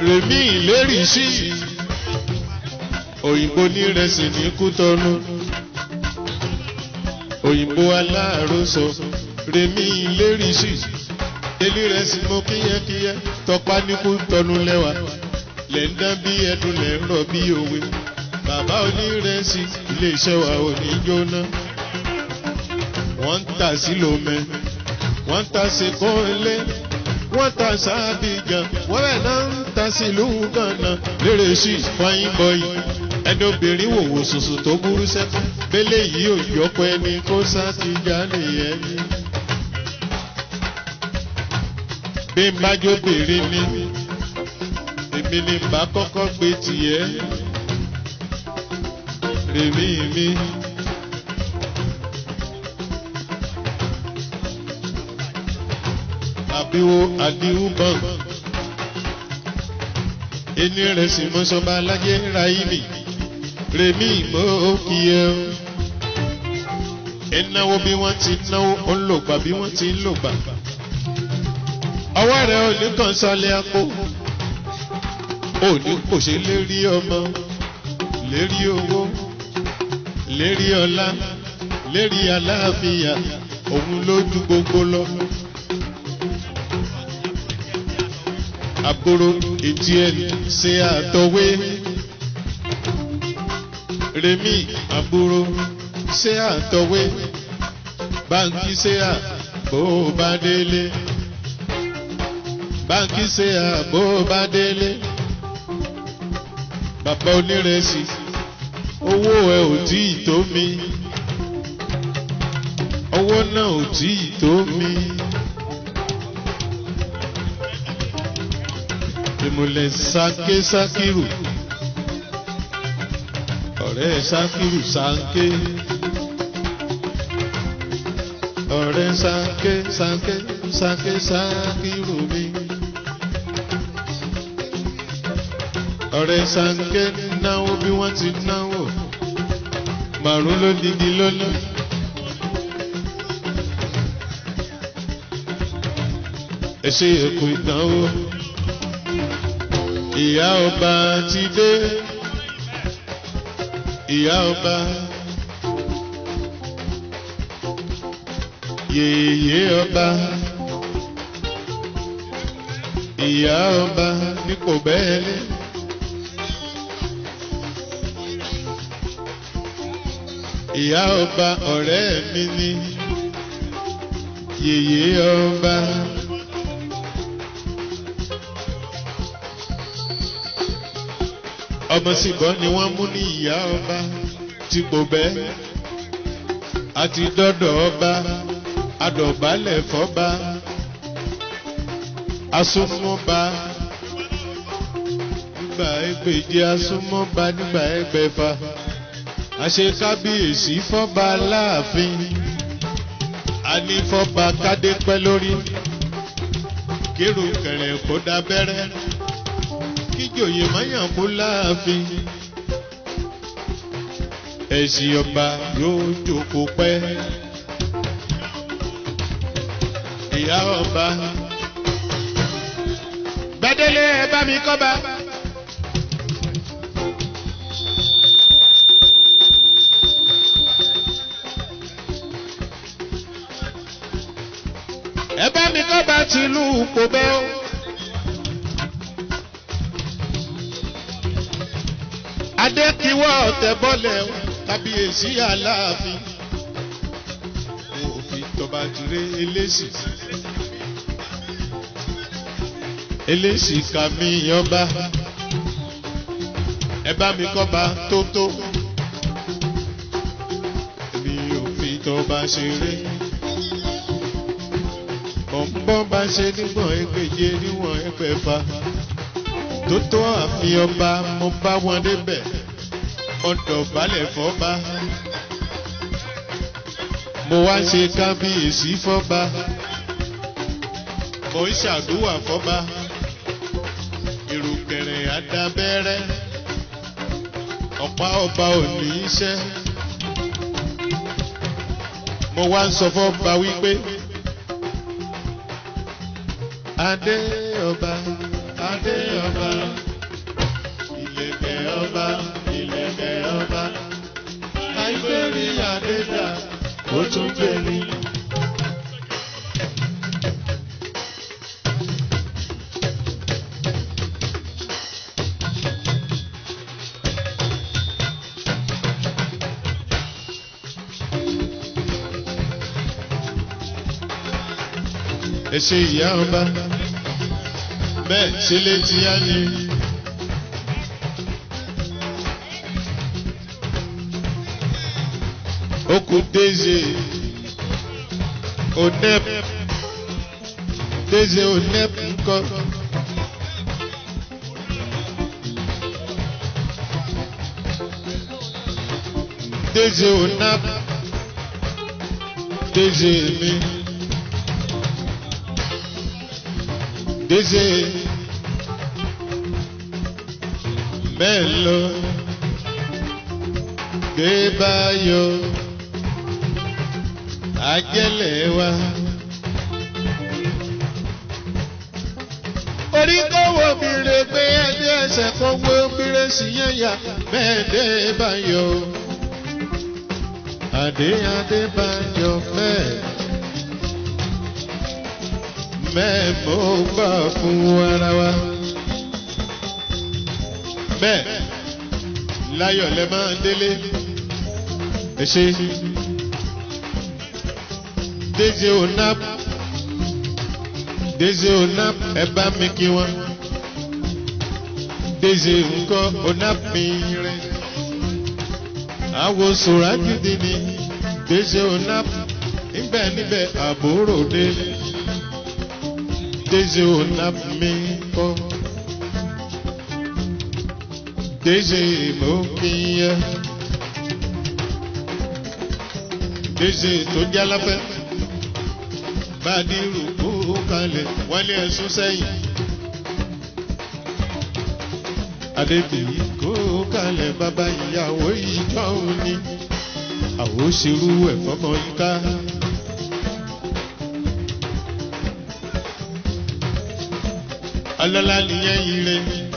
rèmí ìlérí sí òyìnbó nírẹsì ní kútọ́nù òyìnbó aláàrósọ rèmí ìlérí sí elírẹsì mo kíyẹkíyẹ tọpa ní kútọ́nù lẹ́wà lẹ́ ń dán bí ẹdun lẹ́ ń rọ̀ bí òwe bàbá onírẹsì iléeṣẹ́ wa ò ní jóná wọ́n ń tà sí lomẹ́ wọ́n ń tà sí kọ́ńlé wọ́n ta sábìgàn wọ́n rẹ̀ náà ń ta sílùú gànà lérè sí fáyín bọ́yì ẹni obìnrin wòwò sùsù tó burú sẹ́kọ̀ bẹ́lẹ̀ yìí ò yọpọ̀ ẹni kó sátìjà nìyẹn ni. bí n bá jóbìnrin ni èmi ni bá kọ́kọ́ gbé tiẹ̀ rèmí mi. àbíwó àdíwú bọ́n. Ení rẹ̀ sì mọ́ sọba alájẹ́ ráìlì. Rèmí ìmọ̀ kí ẹ o. Ẹ náwó bí wọ́n ti náwó, ó ń lògbà bí wọ́n ti ń lògbà. Ọwọ́ rẹ̀ ò ní kàn sálẹ̀ àpò. Ò ní kò ṣe lérí ọmọ, lérí owó, lérí ọlá, lérí aláàfíà, òun ló ju gbogbo lọ. àbúrò etí ẹni ṣe àtọwé rèmí àbúrò ṣe àtọwé báńkì ṣe à bó o bá délé báńkì ṣe à bó o bá délé bàbá onírẹsì owó ẹ ò tí ì tó mi owó náà ò tí ì tó mi. ìmùlẹ̀ sáké sákìrù ọ̀rẹ́ sákìrù sáké ọ̀rẹ́ sáké sáké sáké sákìrù mi ọ̀rẹ́ sáké náwó bí wọ́n ti náwó màrún ló digi lónìí. ẹ ṣe èkó ìdánwò ìyá ọba ti dé ìyá ọba yèyé ọba ìyá ọba ní kò bẹ́ẹ̀lẹ́ ìyá ọba ọ̀rẹ́ mi ni yèyé ọba. ọmọ síbọ̀ ni wọ́n mú ní ìyá ọba tí kò bẹ́ àti dọ́dọ̀ ọba adọ̀bálẹ̀ fọ́ba asúnmọ́ba nígbà ẹgbẹ̀je asúnmọ́ba nígbà ẹgbẹ̀fà àṣekábíyèsí fọ́ba láàfin anífọ́ba kádé pẹ́ lórí kírun kẹrẹ̀ kó dábẹ́rẹ́ kíjòyè máyàn mú láàfin ẹ̀sìn ọba yóò jókòó pẹ́ ìyá ọba gbadélé ẹ bá mi kọ́ bá. ẹ bá mi kọ́ bá tìlú kò bẹ́ẹ̀ o. adékiwọ́ tẹ̀bọ́lẹ̀ kábíyèsí aláàfin òfin tọba tiré eléṣì eléṣì kàmí ọba ẹ bá mi kọ́ba tótó èmi òfin tọba ṣeré bọ̀m̀bọ̀n bá ṣe nígbọ̀n ẹgbẹ̀je níwọ̀n ẹgbẹ̀fà tó tó àfin ọba mo bá wọn débẹ̀ ọ̀dọ̀ balẹ̀ fọ́ba mo wá ṣe kábíyèsí fọ́ba mo ń ṣàdúrà fọ́ba ìrùkẹ̀rẹ̀ àdábẹ́rẹ́ ọ̀pá ọba ò ní í ṣẹ́ mo wá ń sọ fọ́ba wípé adé ọba adé ọba. bẹ́ẹ̀ ni. ẹ ṣe ìyá ọba bẹ́ẹ̀ ṣe létí á ní. Oku Deze Onep Deze Onep ńkọ́. Deze Onap Deze mi. Deze Melo Gbébáyọ̀ Ajẹ́lẹ̀ wa. Orí kọ́wọ́ mi rè pé ẹni ẹsẹ̀ kan wé obìnrin sí yẹn yá bẹ́ẹ̀ dé báyọ̀. Adé Adé báyọ̀ mẹ́ẹ̀. Mẹ́ẹ̀ mo gbà fún ara wa. Bẹ́ẹ̀ láyọ̀ lẹ máa ń délé. Ẹ ṣe. Deze Onap Deze Onap ẹ bá mi kí wọn. Deze ńkọ́ Onap mi rẹ̀. Àwo Sòrájìdì ni Deze Onap níbẹ̀ níbẹ̀ àbúrò dé. Deze Onap mi kọ́. Deze mo kí yẹ. Deze tó jálábẹ́ bàdírù kú kalẹ̀ wálé ẹ̀sùn sẹ́yìn. Adébíyí kú kalẹ̀ bàbá ìyàwó ìjọ òní. Àwo ṣerú ẹ̀ fọmọ yíká. Ọlọ́lá nìyẹn ire.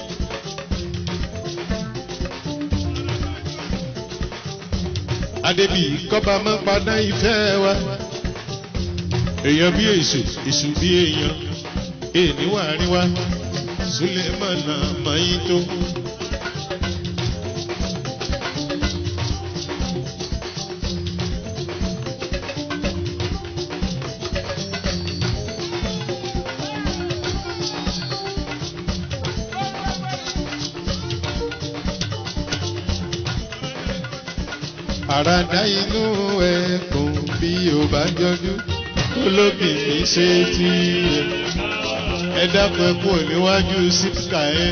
Adébíyí kọ́ba máa padà ìfẹ́ wa èèyàn bí èṣù èṣù bí èèyàn èèní wà rí wa sulemana mayin tó. àràdá inú ẹkùn bí ó bá jọjú olóbì mi ṣe tí ẹ dákun ẹkú níwájú sípíkà ẹ.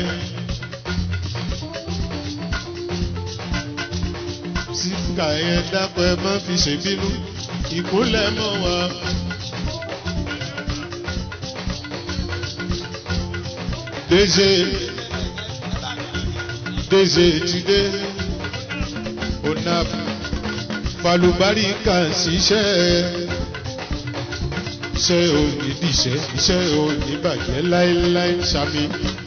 sípíkà ẹ dákun ẹ má fi ṣèbínú ìkúnlẹ̀ mọ́ wa. Deze Deze ti dé Onap Falubárìkà ṣiṣẹ́ iṣẹ́ òní dìṣẹ́ iṣẹ́ òní bàjẹ́ láéláé sami.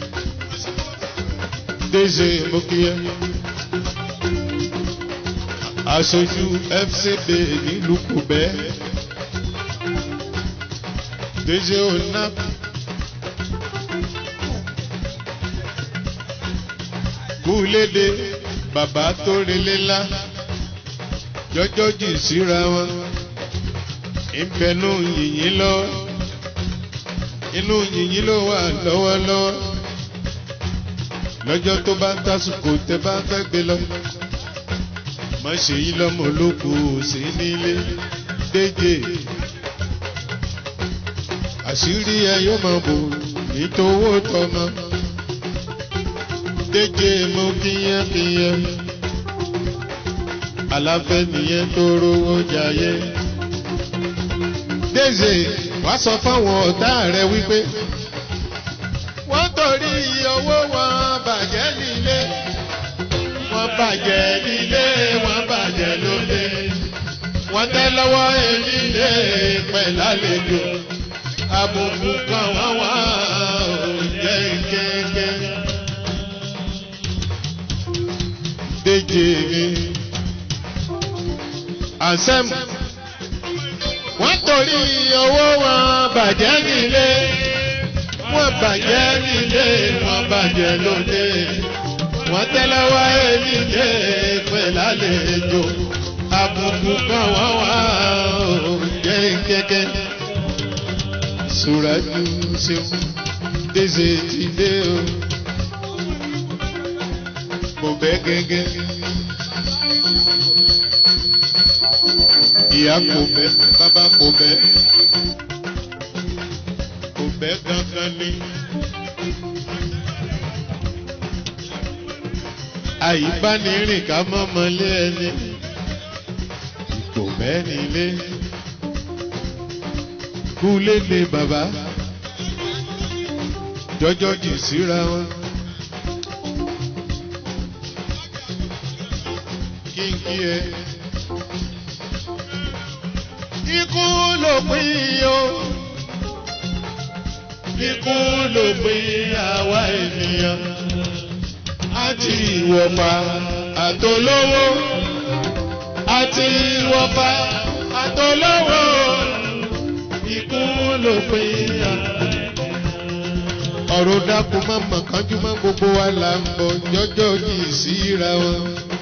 Deze Mokiye aṣojú FCB nílùú Kùbẹ́ Deze Onap kúlédè bàbá tó relé ńlá jọjọ́ jì síra wọn ìbẹ̀nu yìnyín lọ inú yìnyín ló wà lọ́wọ́lọ́wọ́ lọ́jọ́ tó bá ń tásùkò tẹ bá fẹ́ gbé lọ má ṣe yí lọ́mọ olóko sí nílé déjé àṣírí ẹ yóò máa bò nítòwó tọmọ déjé mo kíyẹ́kíyẹ́ aláfẹ́ nìyẹn tó rówó jayé. Deze wá sọ fáwọn ọ̀tá rẹ̀ wípé wọ́n torí owó wọn bàjẹ́ nílé wọ́n bàjẹ́ nílé wọ́n bàjẹ́ lóde wọ́n tẹ́ lọ́wọ́ enílé pẹ̀lálejò àbùkù kan wọ́n wá òjẹ́ kéèké. Déjé mi. Ansem nítorí owó wọn bàjẹ́ nílé wọ́n bàjẹ́ nílé wọ́n bàjẹ́ lóde wọ́n tẹ́lẹ̀wá nílé pẹ̀lú àlejò àbùkù kan wọ́n wá jẹ́ kẹ́kẹ́. Sùràjù ṣeun déṣe ti dé o. Mo bẹ́ gẹ́gẹ́. Ìyá kò bẹ́, bàbá kò bẹ́. Kò bẹ́ gangan ni. Àyíbánirìn ká mọ́mọ́lé ẹni. Kò bẹ́ nílé. Kúlélé bàbá. Jọjọ́ jì síra wọn. Kí n kí ẹ. Ikú ló pín o. Ikú ló pín àwa ènìyàn. Àti ìwọ̀fà àtolówó. Àti ìwọ̀fà àtolówó. Ikú ló pín àwa ọ̀rọ̀ dákun má mọ̀ kánjú má gbogbo wa là ń bọ̀ jọjọ́ yìí síra wọn.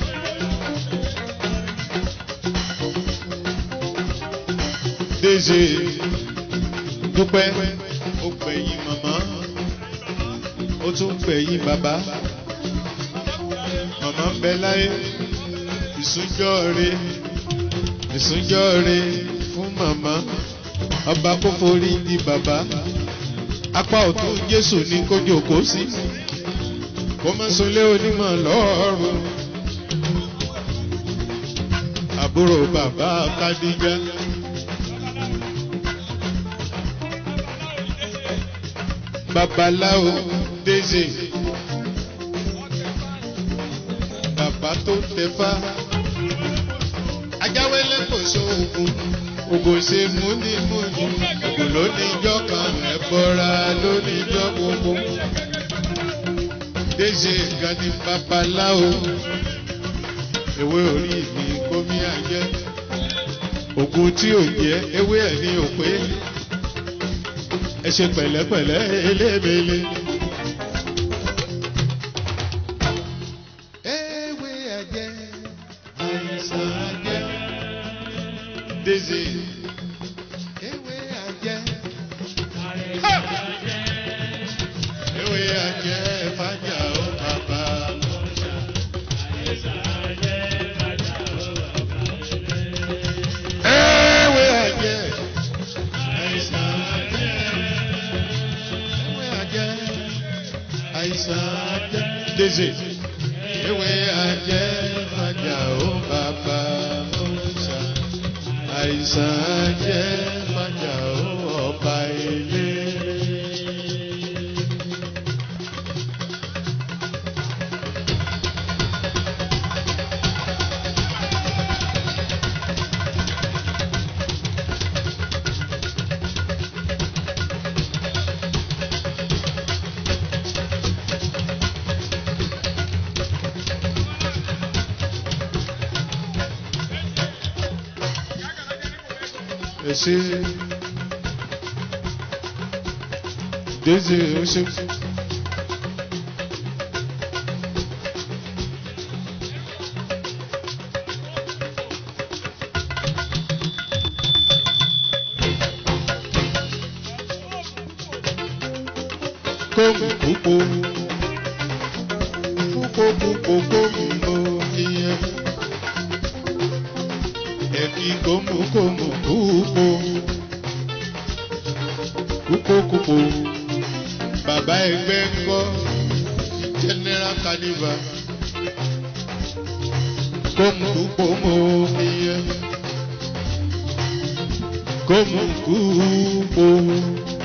Dézé dúpẹ́ ó gbẹ̀yìn màmá ó tún gbẹ̀yìn bàbá màmá ń bẹ láyé ìsúnjọ́ re ìsúnjọ́ re fún màmá ọba kó forí di bàbá apá ọ̀tún jésù ní kó jòkó sí kó má sunlé onímọ̀ lọ́rùn àbúrò bàbá kádíjà. babaláwo dézè bàbá tó tẹfá ajáwélé kò sóògùn ògùn ṣe múnimúni ògùn lóníjọ́ kan ẹ̀bọra lóníjọ́ gbogbo déṣe gani babaláwo ewé orí mi kómi àjẹ ògùn tí ò jẹ ewé ẹ̀ ní òpé ẹ ṣe pẹ̀lẹ́pẹ̀lẹ́ elébele. ewé àjẹ àìsàn àjẹ dézé ewé àjẹ. ewé àjẹ fàjà ó bàbá. ewé àjẹ àìsàn àjẹ. ewé àjẹ àìsàn àjẹ. dézé ewé àjẹ fàjà ó bàbá mọ́ṣá àìsàn jẹ́ májà ó ọba ilé. ẹ ṣe dézè ó ṣe. kóòmù púpọ̀ púpọ̀ púpọ̀ kóòmù ìyẹn ẹ̀fí kóòmù kóòmù púpọ̀ púpọ̀ púpọ̀ bàbá ẹgbẹ́ ńkọ́ general carnival kóòmù púpọ̀ mọ́ ìyẹn kóòmù púpọ̀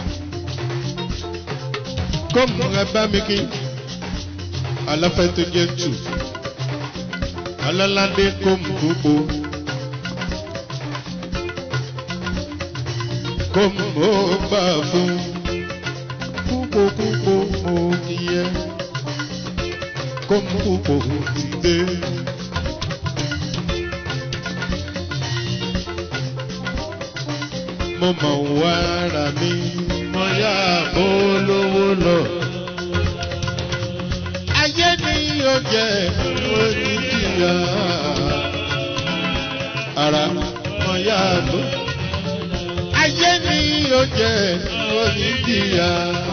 kóòmù ẹ bá mi kí aláfẹ́ tó jẹ́ tù aláládé kóòmù púpọ̀. kóòmù mo gbà fún púpọ̀ púpọ̀ mo kíyẹ kóòmù púpọ̀ ti dé. mo mọ̀ wá ara mi mo yá bó lówó lọ. ayé ni yóò jẹ́ onídìyà ara mo yá bó. ayé ni yóò jẹ́ onídìyà.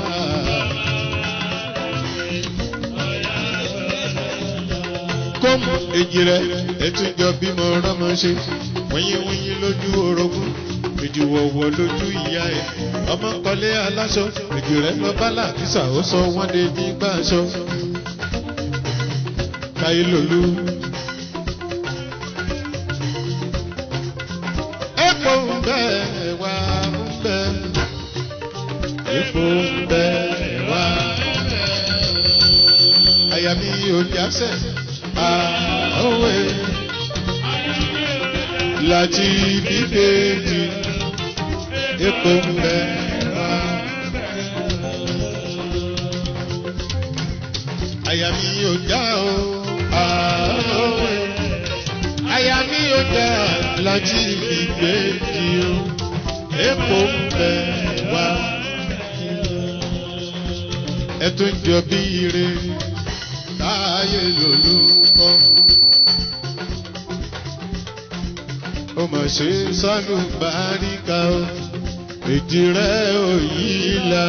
kóòmù èjì rẹ̀ ètò ìjọ bímọ rọ́mọ ṣe wíyíwíyí lójú orogún ìdìwọ̀wọ̀ lójú ìyá ẹ̀ ọmọ kọlé aláṣọ èjì rẹ̀ lọ bá làkísà ó sọ wọ́n dé nígbà aṣọ. káyé lòlú. epo ń bẹ wá ń bẹ epo ń bẹ wá ń bẹ àyà mi ò jásẹ̀ àwẹ̀ láti bíbélì epo ń bẹ wá. àyà mi ò já o àwẹ̀ àyà mi ò já láti bíbélì o epo ń bẹ wá. ẹ tún jọ bí ire táyé lolúkọ. ó mọ̀ ṣe sánú báríkà o èjì rẹ̀ ò yí la.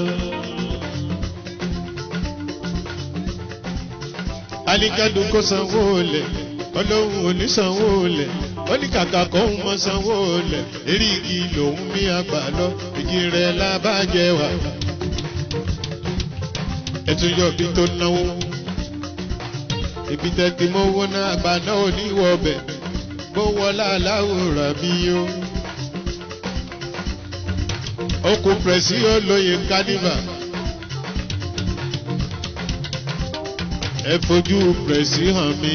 alikẹ́dùn kó sanwó lẹ̀ ọlọ́run ò ní sanwó lẹ̀ ó ní kàkà kó ń mọ sanwó lẹ̀ eríkì lòún mí àgbà lọ èjì rẹ̀ lábàjẹ́ wà. ẹ̀tún yọ̀ bí tó náwó ibi tẹ́ ti mówó náà àgbà náà ò ní wọ ọbẹ̀ bó wọlá aláwòrán mi o. okùn pẹ̀sì olóye kánívà. ẹ fojú pẹ̀sì hàn mí.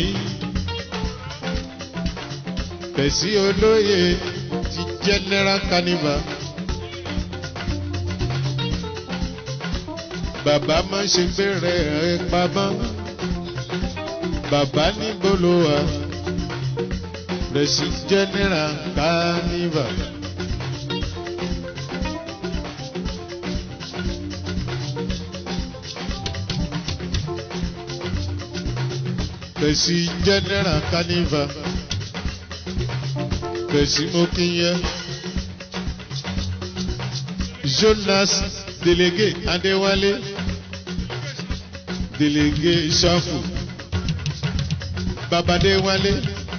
pẹ̀sì olóye ti general kánívà. bàbá má ṣe gbére ẹ pamọ́ bàbá níbo ló wà rẹ̀sì general carnival. rẹ̀sì general carnival. rẹ̀sì mokinye. jonas délégué adéwálé délégué ṣáfù babadéwálé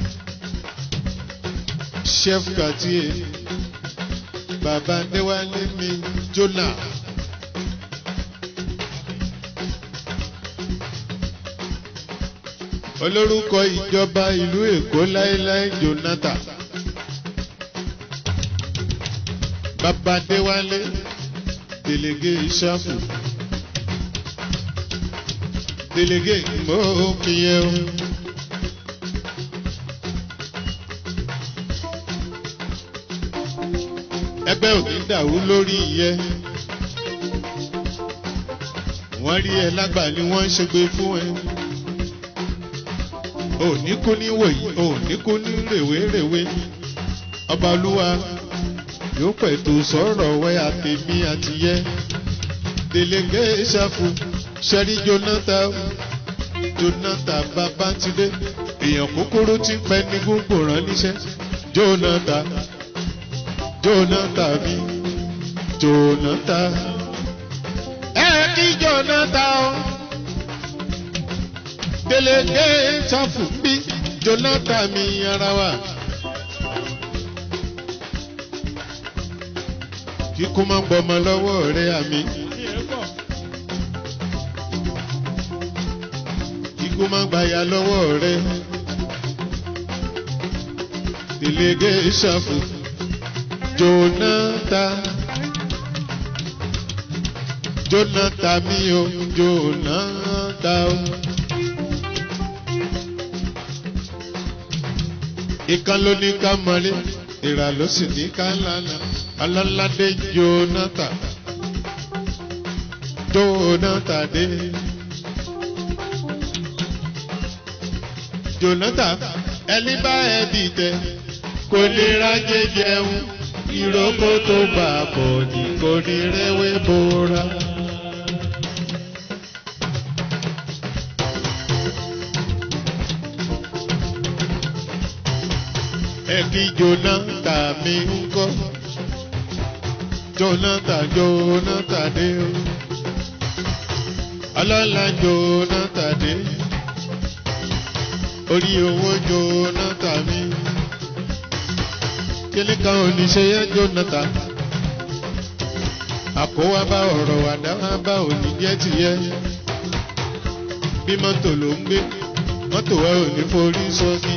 chef quartier babadéwálé mi jona. olórúkọ ìjọba ìlú èkó láéláé jonathan babadéwálé délégué ṣáfù délégué mọ́kìyẹ́ o. ẹgbẹ́ òní dàrú lórí iyẹ. wọ́n rí ẹ lágbà ni wọ́n ń ṣègbè fún ẹ. òní kú ní wòyí òní kú ní rèwerèwe. ọba olúwa yóò pẹ̀tù sọ̀rọ̀ wẹ́ àtẹ̀mí àtìyẹ. délégué ṣàfù ṣẹ́rí jonathan jonathan babátidé èèyàn kúkúrú ti pẹ́ ní gbogbo rán níṣẹ́ jonathan jonathan mi jonathan ẹ kí jonathan o délégué ṣàfù bí jonathan mi ara wa. kíkú máa ń gbọmọ lọ́wọ́ rẹ àmì. kíkú máa ń gbàyà lọ́wọ́ rẹ. délégué ṣàfù jonathan jonathan mi o jonathan o. ìkan ló ní ká mọlé ìrà ló sì ní ká lánàá aláládé jonathan jonathan dé. jonathan ẹni bá ẹ dìtẹ̀ kò lè rájẹ jẹun ìrókò tó gbà bọ̀ ní kò ní rẹ́wé bóra. ẹbí jonathan mi ń kọ́ jonathan jonathan dé o ọlọ́lá jonathan dé orí owó jonathan mi kíní kan ò ní ṣe yẹ jonathan àkówá bá ọ̀rọ̀ àdáwà bá òní jẹ́ tìyẹ́ bí mọ́tò ló ń gbé mọ́tò wa ò ní forí sọ́ọ́sì.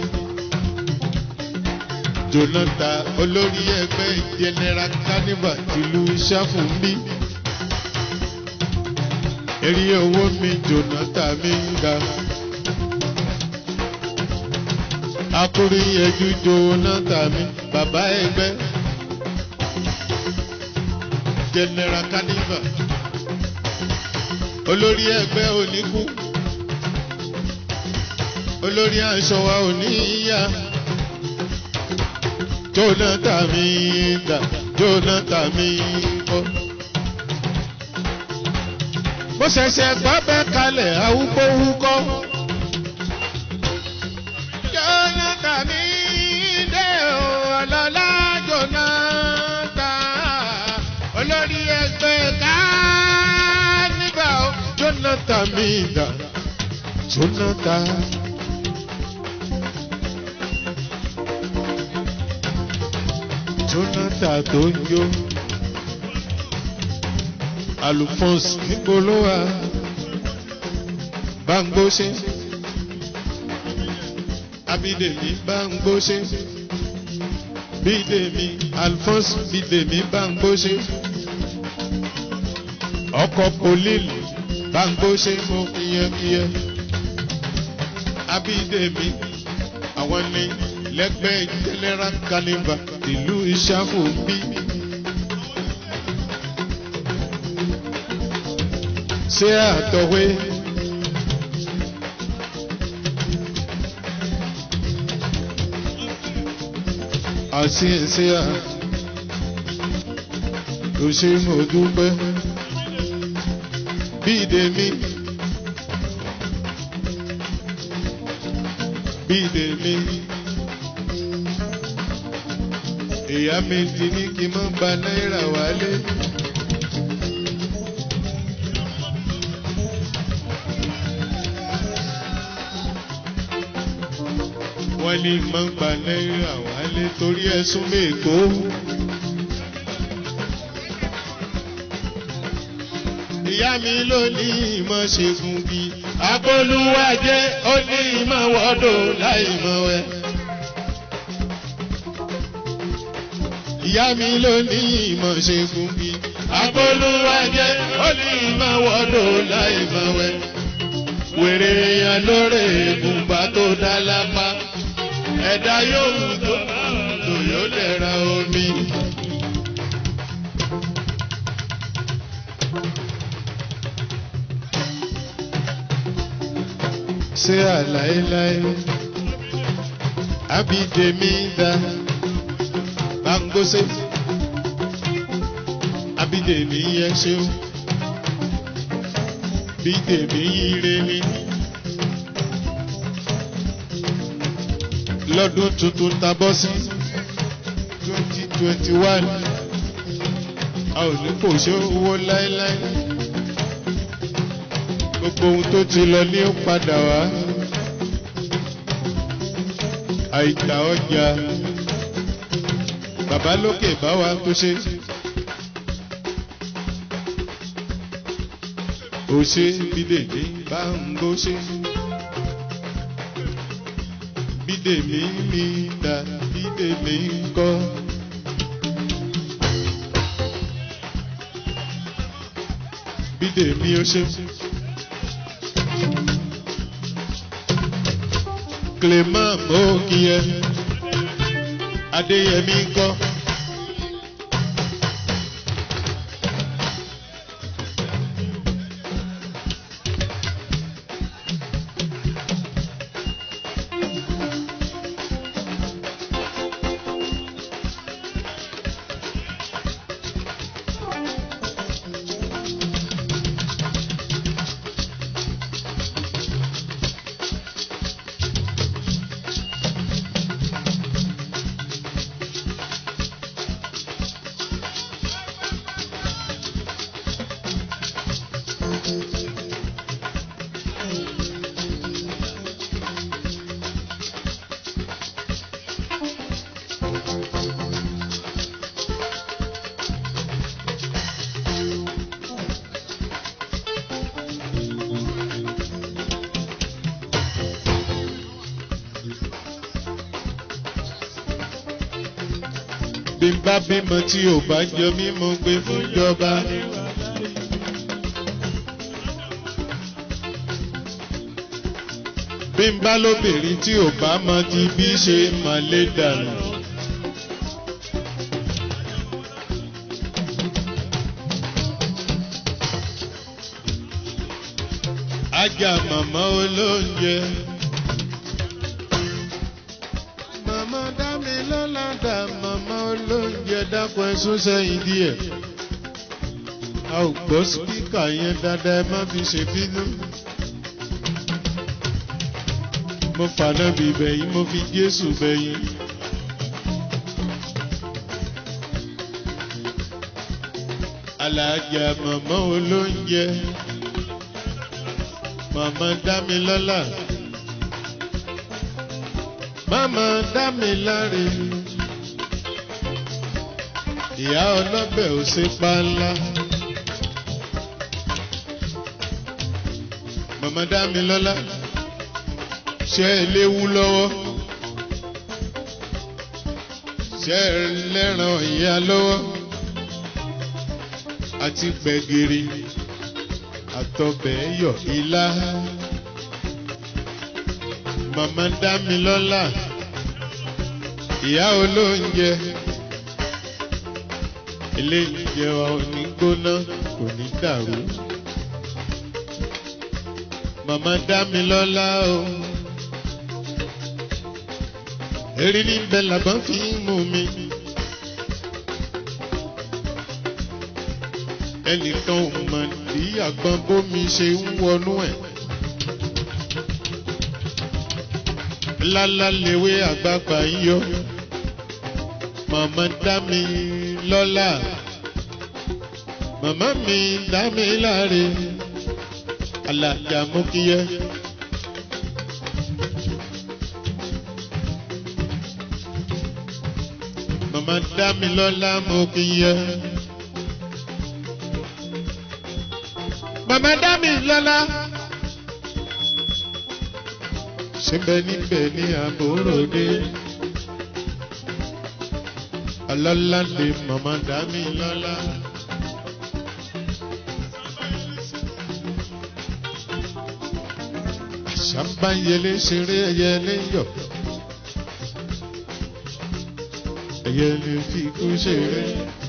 jonathan olórí ẹgbẹ́ general carnival tìlú sáfùnbí eré owó mi jonathan mi ń ga akúrí ẹjú jonathan mi bàbá ẹgbẹ́ general carnival olórí ẹgbẹ́ oníkú olórí aṣọ wa ò ní yá jonathan mi dà jonathan mi kọ́. bó ṣẹ̀ṣẹ̀ gbọ́ bẹ́ẹ̀ kalẹ̀ awúgbówúkọ́. jonathan mi dé o ọlọ́lá jonathan olórí ẹgbẹ́ ká nígbà o jonathan mi dà jonathan. jonathan tó ń jó alphonse nígbòlówà bangbóṣe abídèmí bangbóṣe bídèmí alphonse bídèmí bangbóṣe ọkọ polili bangbóṣe mo kíyẹkíyẹ abídèmí àwọn ní lẹ́gbẹ́ general carnival ìlú ìṣàfù bí. ṣé àtọ̀wé. àti ẹ̀ṣẹ̀ à kò ṣe mo dúpẹ́ bí ìdèmí. bí ìdèmí ìyá mi ti ní kí n má gba náírà wálé. wọ́n ní má gba náírà wálé torí ẹ̀sùn mẹ́kó. ìyá mi ló ní ìmọ̀ ṣègùn bí abolúwàjẹ́ ó ní ìmọ̀ wọ́dọ̀ láì mọ̀ wẹ́. ìyá mi ló ní ìmọ̀ ṣe fún mi. Abolúwàjẹ́ ó ní ìmọ̀ wọ́dọ̀ láì mọ̀ wẹ́. Wèrè yan lórí ìgùnbà tó dá lápá. Ẹ̀dá yóò tó lò yóò lè ra omi. Ṣé àláéláé? Abídèmí dá bangose abídèmí yẹ ṣeun bídèmí ire ni lọ́dún tuntun ta bọ́ sí twenty twenty one a ò ní kò ṣe owó láéláé gbogbo ohun tó ti lọ ní ó padà wá àìtà ọjà bàbá lókè bá wa tó ṣe. ó ṣe bídèmí bá ń bó ṣe. bídèmí mi dá bídèmí ń kọ́. bídèmí ó ṣe. clément mo kí ẹ adéyẹmí kọ́. bí n bá bímọ tí ò bá jọ mí mo gbé fún ìjọba. bí n bá lóbìnrin tí ò bá mọ ti bí ṣe máa lé dànù. ajá màmá olóúnjẹ. màmá dá mi lọ́la dá màmá olóúnjẹ dákun ẹ̀sùn sẹ́yìn díẹ̀. a ò gbọ́ sípíkà yẹn dáadáa ẹ má fi ṣe bínú. mo fànà bí bẹ̀yìn mo fi Jésù bẹ̀yìn. alájà màmá olóúnjẹ màmá dámilọ́lá màmá dámiláre ìyá ọlọ́bẹ̀ ò ṣe pa ńlá màmá dámilọ́lá ṣe é léwu lọ́wọ́ ṣe é lẹ́ràn ìyá lọ́wọ́ àti gbẹ̀gìrì àtọbẹ̀ yọ̀ ilá. Màmá dá mi lọ́lá, ìyá olóúnjẹ. Ilé ìjẹ wa ò ní gbóná, kò ní dàrú. Màmá dá mi lọ́lá o. Erí ní bẹ́ẹ̀ làbọ́n fi ń mú mi. ẹnìkan ò mọ̀ ní àgbọn bómi ṣe ń wọnú ẹ̀. lálá lewé àgbààgbà ń yọ màmá dá mi lọ́lá màmá mi dá mi láre alájà mú kíyẹ. màmá dá mi lọ́lá mú kíyẹ. màmá dá mi lọ́lá. Síbẹ̀ níbẹ̀ ní àbúròdé. Ọlọ́lá lè màmá dá mi lọ́lá. Àṣàbáyẹlé ṣeré ẹyẹlé yọ̀. Ẹyẹlé fi kú ṣeré.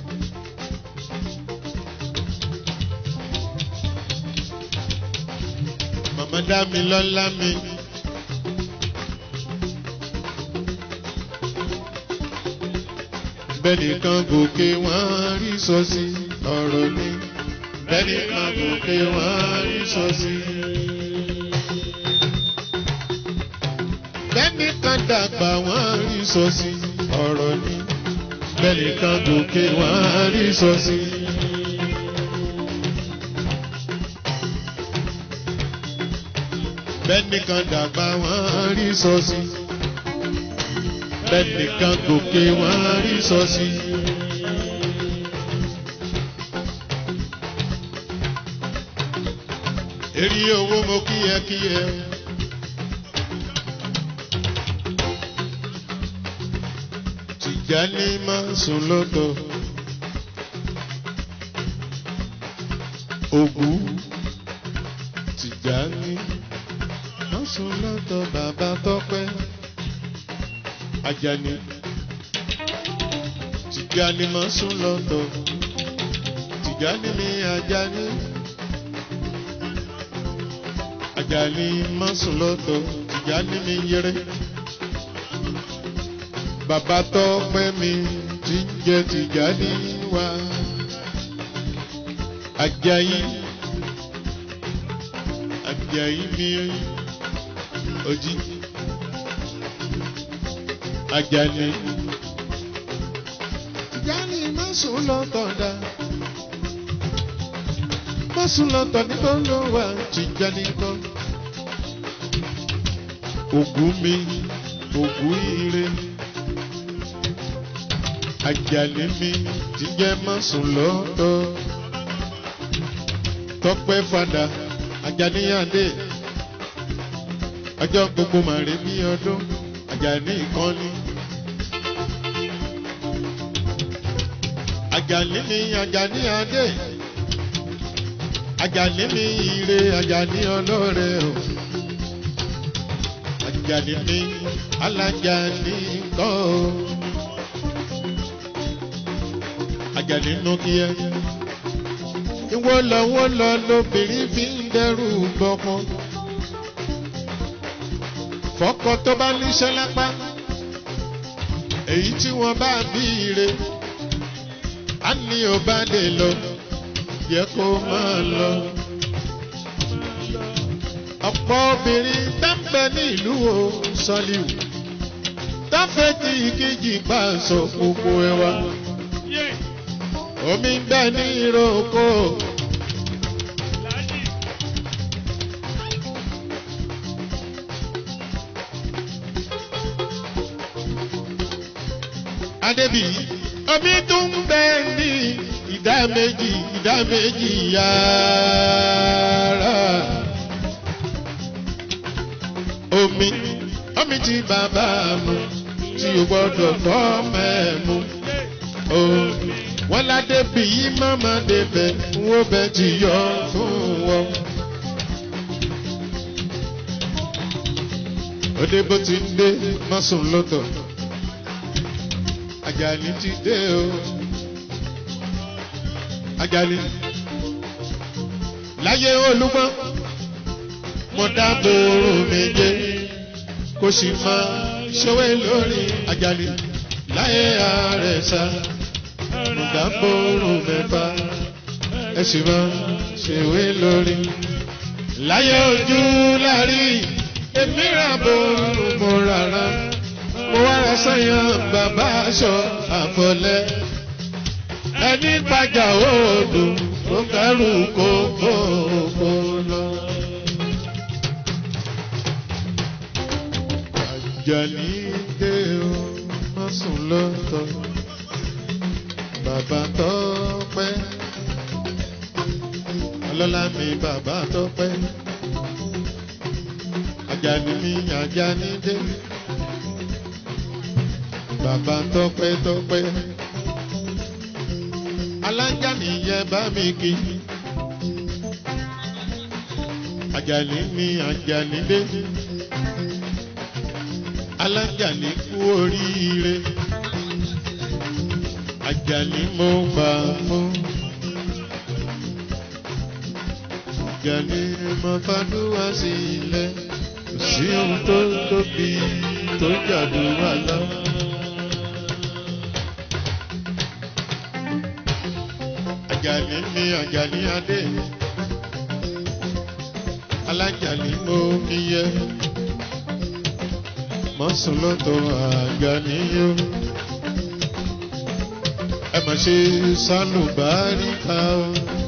Màmá dá mi lọ́lá mi. Bẹ́ẹ̀ni kan gòkè wọ́n rí sọ sí ọ̀rọ̀ ni. Bẹ́ẹ̀ni kan gòkè wọ́n rí sọ sí. Bẹ́ẹ̀ni kan dàgbà wọ́n rí sọ sí ọ̀rọ̀ ni. Bẹ́ẹ̀ni kan gòkè wọ́n rí sọ sí. bẹ́nìkan dàgbà wọ́n rí sọ́sí bẹ́nìkan gòkè wọ́n rí sọ́sí. Èrè owó mo kíyẹkíyẹ. Tìjàní máa sùn lọ́dọ̀. Ògún Tìjàní sùn lọ́dọ̀ bàbá tọ́pẹ́. Àjàní Tìjàní máa sùn lọ́dọ̀. Tìjàní ni Àjàní. Àjàní máa sùn lọ́dọ̀. Tìjàní mi yẹrẹ. Bàbá tọ́pẹ́ mi ti ń jẹ Tìjàní wá. Àjàyí Àjàyí mi ojí Àjàní. Àjàní má sùn lọ́tọ̀ dá má sùn lọ́tọ̀ nígbà ló wà Tìjàní kọ́. Ògún mi ògún ire Àjàní mi ti jẹ́ má sùn lọ́tọ̀ Tọ́pẹ́ fada Àjàní Adé ọjọ́ gbogbo màrí bí ọdún Àjàní ìkànnì. Àjàní mi Àjàní adé. Àjàní mi ire Àjàní ọlọ́rẹ̀ o. Àjàní mi alájàní kọ́ o. Àjàní nù kí ẹ. Ìwọ lọ wọ́n lọ lóbìnrin fi ń dẹrù gbọ́mọ. Fọ́kọ tó bá níṣẹ́ lápá. Èyí tí wọ́n bá bí ire. A ní ò bá lè lọ. Yẹ kó máa lọ. Ọ̀pọ̀ obìnrin dáńbẹ́ ní ìlú o Sọ́líù. Táfẹ́ tí ìkejì bá sọ gbogbo ẹwà. Omi ń bẹ ní ìrókò. Adébí, omi tún ń bẹ ní ìdá méjì ìdá méjì yàrá. Omi, omi tí bàbá mu, tí o gbọ́dọ̀ fọ́ mẹ́mu. Omi wọ́n ládé bí yí mọ́mọ́ débẹ̀ wọ́n bẹ ti yọ fún wọn. Òde bó ti ń dé mọ́sùn lọ́tọ̀. Àjàní ti dé o. Àjàní. Láyé olúmọ́, mo dábò oorun méje kó sì máa ṣòwé lórí Àjàní. Láyé ààrẹ sá ìdábòrò mẹ́fà ẹ sì máa ṣèwé lórí. Láyé ojú lárí èmi rà bòrò mo rárá. Mo wá ra sẹ́yìn bàbá aṣọ àfọlẹ́. Ẹni pàjà òòdù tó kẹrù kókó kó lọ. Àjàní dé o, má sùn lọ́tọ̀ bàbá tọ́pẹ́ ọlọ́lá mi bàbá tọ́pẹ́ Àjàní mi Àjàní dé bàbá tọ́pẹ́ tọ́pẹ́ alájàní yẹ bá mi kí Àjàní mi Àjàní dé alájàní kú oríire. Àjàní mo gbà fún. Àjàní mo fàdúrà sílẹ̀. Kò sí ohun tó tóbi tó jàdúrà lọ. Àjàní mi Àjàní adé. Alájàní mo kíyẹ. Mọ́sùn lọ́tọ̀ Àjàní yóò ẹ mà ṣe sálùbáríkà o.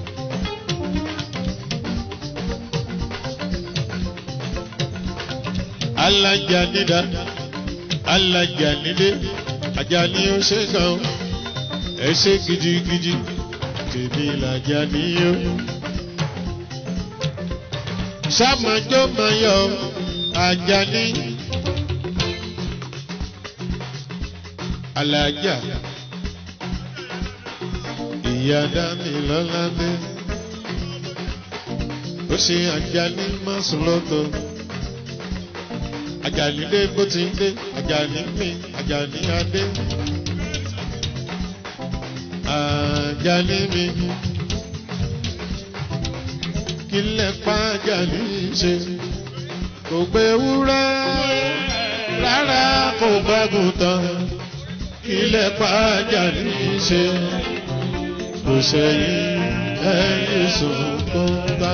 alájànídá alájànídé Àjàní ó ṣe gan ẹ ṣe gidigidi tèmi làjàní o. sàmàjọ́ máa yọ Àjàní. alájà ìyá dámì lọ́ládé ó ṣe Àjàní mọ́sùn lọ́tọ̀ Àjàní dé bó ti ń dé Àjàní mi Àjàní adé Àjàní mi kí lẹ̀ pa Àjàní ṣe kò gbé wúrẹ́ rárá kò gbẹ́gùn tán kí lẹ̀ pa Àjàní ṣe kò sẹ́yìn ẹ̀yìn sunkún bá.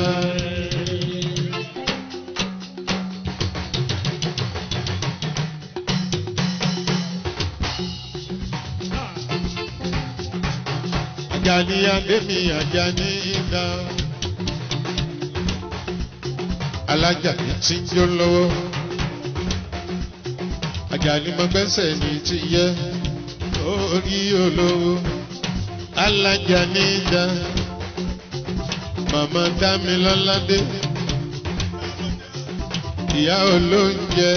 Àjàní Adémi Àjàní Ìdá. Alájàní tí ń jó lọ́wọ́. Àjàní mọ́gbẹ́sẹ̀ ní ti yẹ orí olówó alájàní dá màmá dámilọ́ládé ìyá olóúnjẹ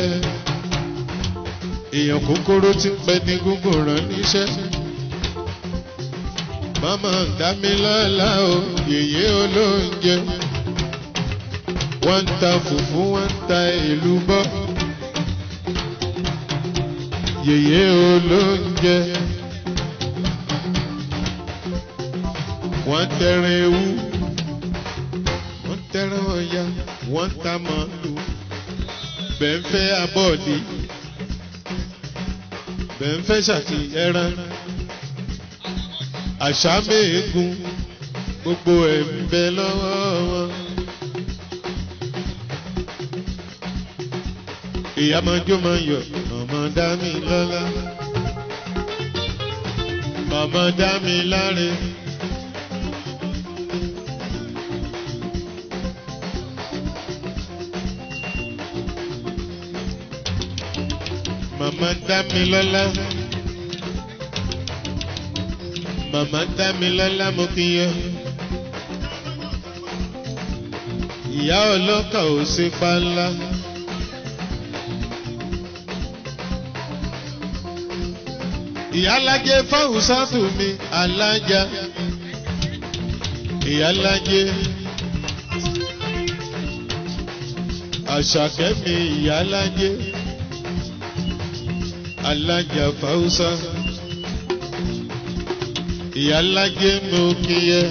èèyàn kúkúrú tí ń pẹ́ ní gúngùn rán níṣẹ́ mama dámilọ́lá o yèyé olóúnjẹ wọ́n ń ta fùfú wọ́n ń ta ìlú bọ́ yèyé olóúnjẹ wọ́n tẹran ewu wọ́n tẹran ọ̀ya wọ́n ta màálù bẹ́ńfẹ́ abọ́ọ̀dì bẹ́ńfẹ́ ṣàkì ẹran àṣà méègùn gbogbo ẹ̀ ń bẹ lọ́wọ́ wọn. ìyá máa jó máa yọ màmá dá mi lọ́lá màmá dá mi láre. màmá dá mi lọ́lá màmá dá mi lọ́lá mo kí yẹ. ìyá ọlọ́kà ò sí pa ńlá. ìyálájẹ fáwọn sátù mi alájà ìyálájẹ àṣàkẹ́ mi ìyálájẹ alájà fáwùsá ìyálájẹ mo kíyẹ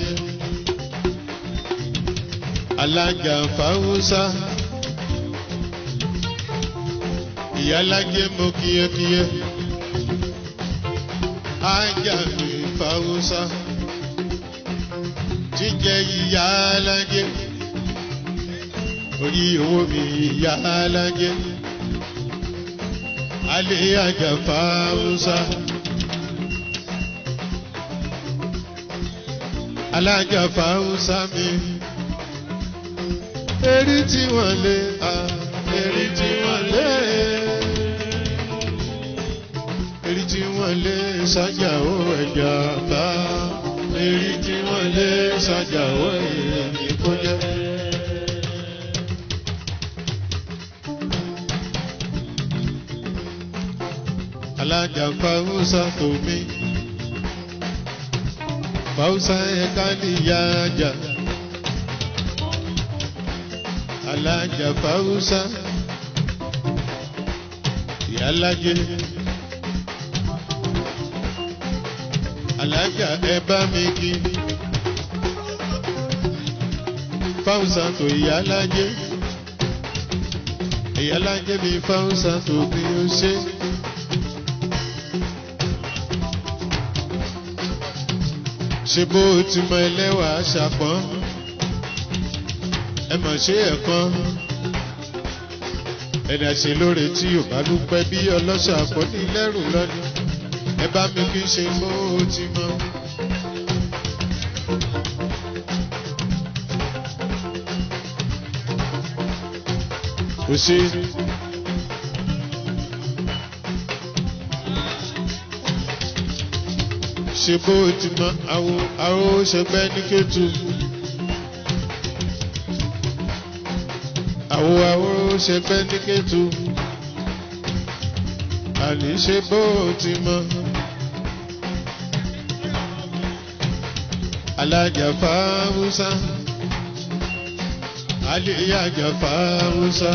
alájà fáwùsá ìyálájẹ mo kíyẹ kíyẹ ajá mi fáwùsá jíjẹ ìyálájẹ orí owó mi ìyálájẹ alẹ́ ajá fáwùsá. alájà fáwùsá mi erí tí wọ́n lé a erí tí wọ́n lé erí tí wọ́n lé sájà ó ẹ̀jà bá erí tí wọ́n lé sájà ó èyí kó jẹ́. alájà fáwùsá tó mi fausa ẹ̀ka níyàjà alájà fausa ìyálájẹ alájà ẹ bá mi kí fausa tó ìyálájẹ ìyálájẹ mi fausa tó bí ó ṣe. ṣe bó ti mọ ẹlẹ́wà ṣàpọ́n ẹ mọ̀ ṣe ẹ̀kan ẹni àṣẹ lóore tí ò bá dúpẹ́ bí ọlọ́ṣà pọ̀ ní lẹ́rù lọ́ni ẹ bá mi kí ṣe bó ti mọ. kò sí. ṣe bó ti mọ àwo àwo ṣẹgbẹ́ ní kẹ́tù. àwo àwo ṣẹgbẹ́ ní kẹ́tù. àní ṣe bó ti mọ. alájà fáwùsá. àlèyàjà fáwùsá.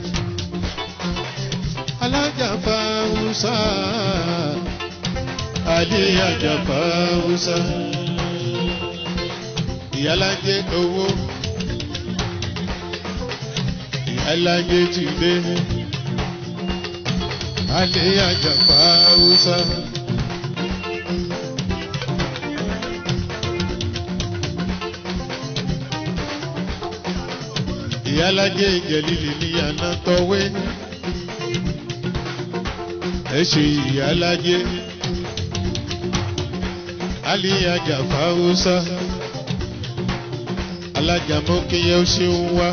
alájà fáwùsá àlíyàjà fáwùsá ìyálájẹ owó ìyálájẹ ti dé àlíyàjà fáwùsá. ìyálájẹ ìjẹ̀lílì ní àná tọ́wé ẹ ṣe ìyálájẹ aliyaja fáwọsá alájà mọ́kíyẹ́ ó ṣe ń wá.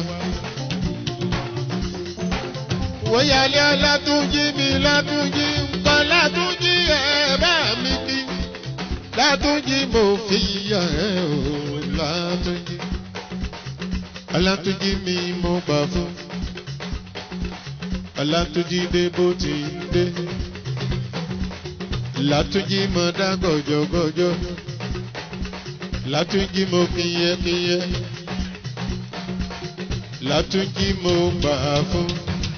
wọ́yálé látúnjí mi látúnjí nǹkan látúnjí ẹ̀ bá mi kí látúnjí mo fi yà ẹ́ o látúnjí alátúnjí mi mo gbà fún alátúnjí dé bó ti dé látúnjí mọ dá gọjọgọjọ látúnjí mo kíyẹ kíyẹ látúnjí mo gbà fún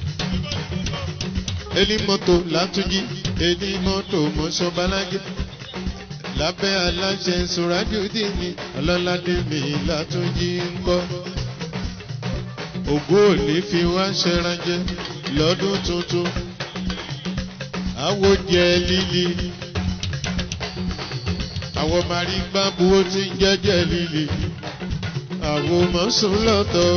elimoto látúnjí elimoto mọ́ṣọ́balájẹ́ lábẹ́ aláṣẹ sùràdíòdì ni ọlọ́ládé mi látúnjí ń kọ́ ògo òní fi wá ṣẹranjẹ lọ́dún tuntun àwòjẹ líli àwọn mari gbábu ó ti ń jẹjẹ líli àwọn mọ̀sùn lọ́tọ̀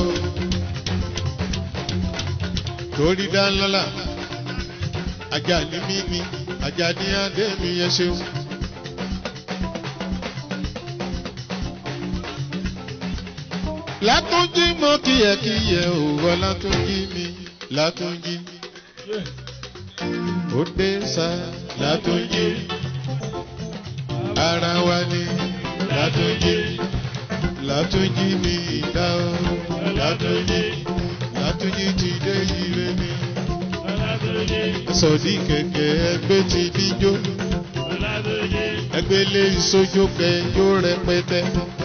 torí dánlọ́lá ajá ní mímí ajá ní adé mi yẹ ṣeun. látúnjí mọ kíyẹkíyẹ òwò látúnjí mi látúnjí ó dé sá látúnjí ara wa ni látúnjí látúnjí mi ìdá o látúnjí látúnjí ti dé ire ni sọdí kẹkẹ ẹgbẹ ti díjó ẹgbẹ lé ìsójó kẹjó rẹpẹtẹ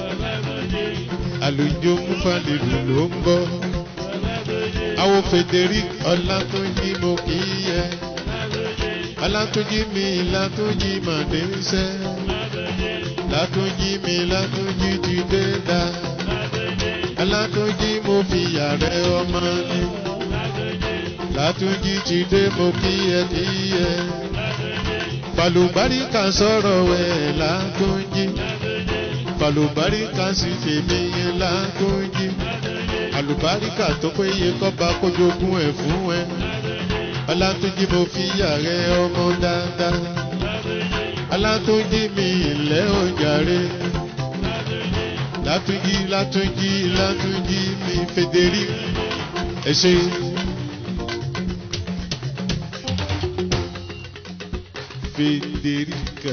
àlùjọ múfàlélù ló ń bọ àwọn frederick ọlátúnjí mo kì í yẹ ọlátúnjí mi látúnjí màdéṣẹ látúnjí mi látúnjí ti dé dá ọlátúnjí mo fi yàrá ọmọ ni látúnjí ti dé mo kì í yẹ kì í yẹ falùbáríkà sọ̀rọ̀ wẹ̀ látúnjí falùbáríkà sì fèmí yẹn látúnjí àlùbáríkà tó péye kọ́ba kójogún ẹ̀ fún ẹ ọlátúnjí mo fi yàrá ọmọ dáadáa ọlátúnjí mi ilẹ̀ òjàre látúnjí látúnjí látúnjí mi fèdèrí ẹ ṣe. Federica.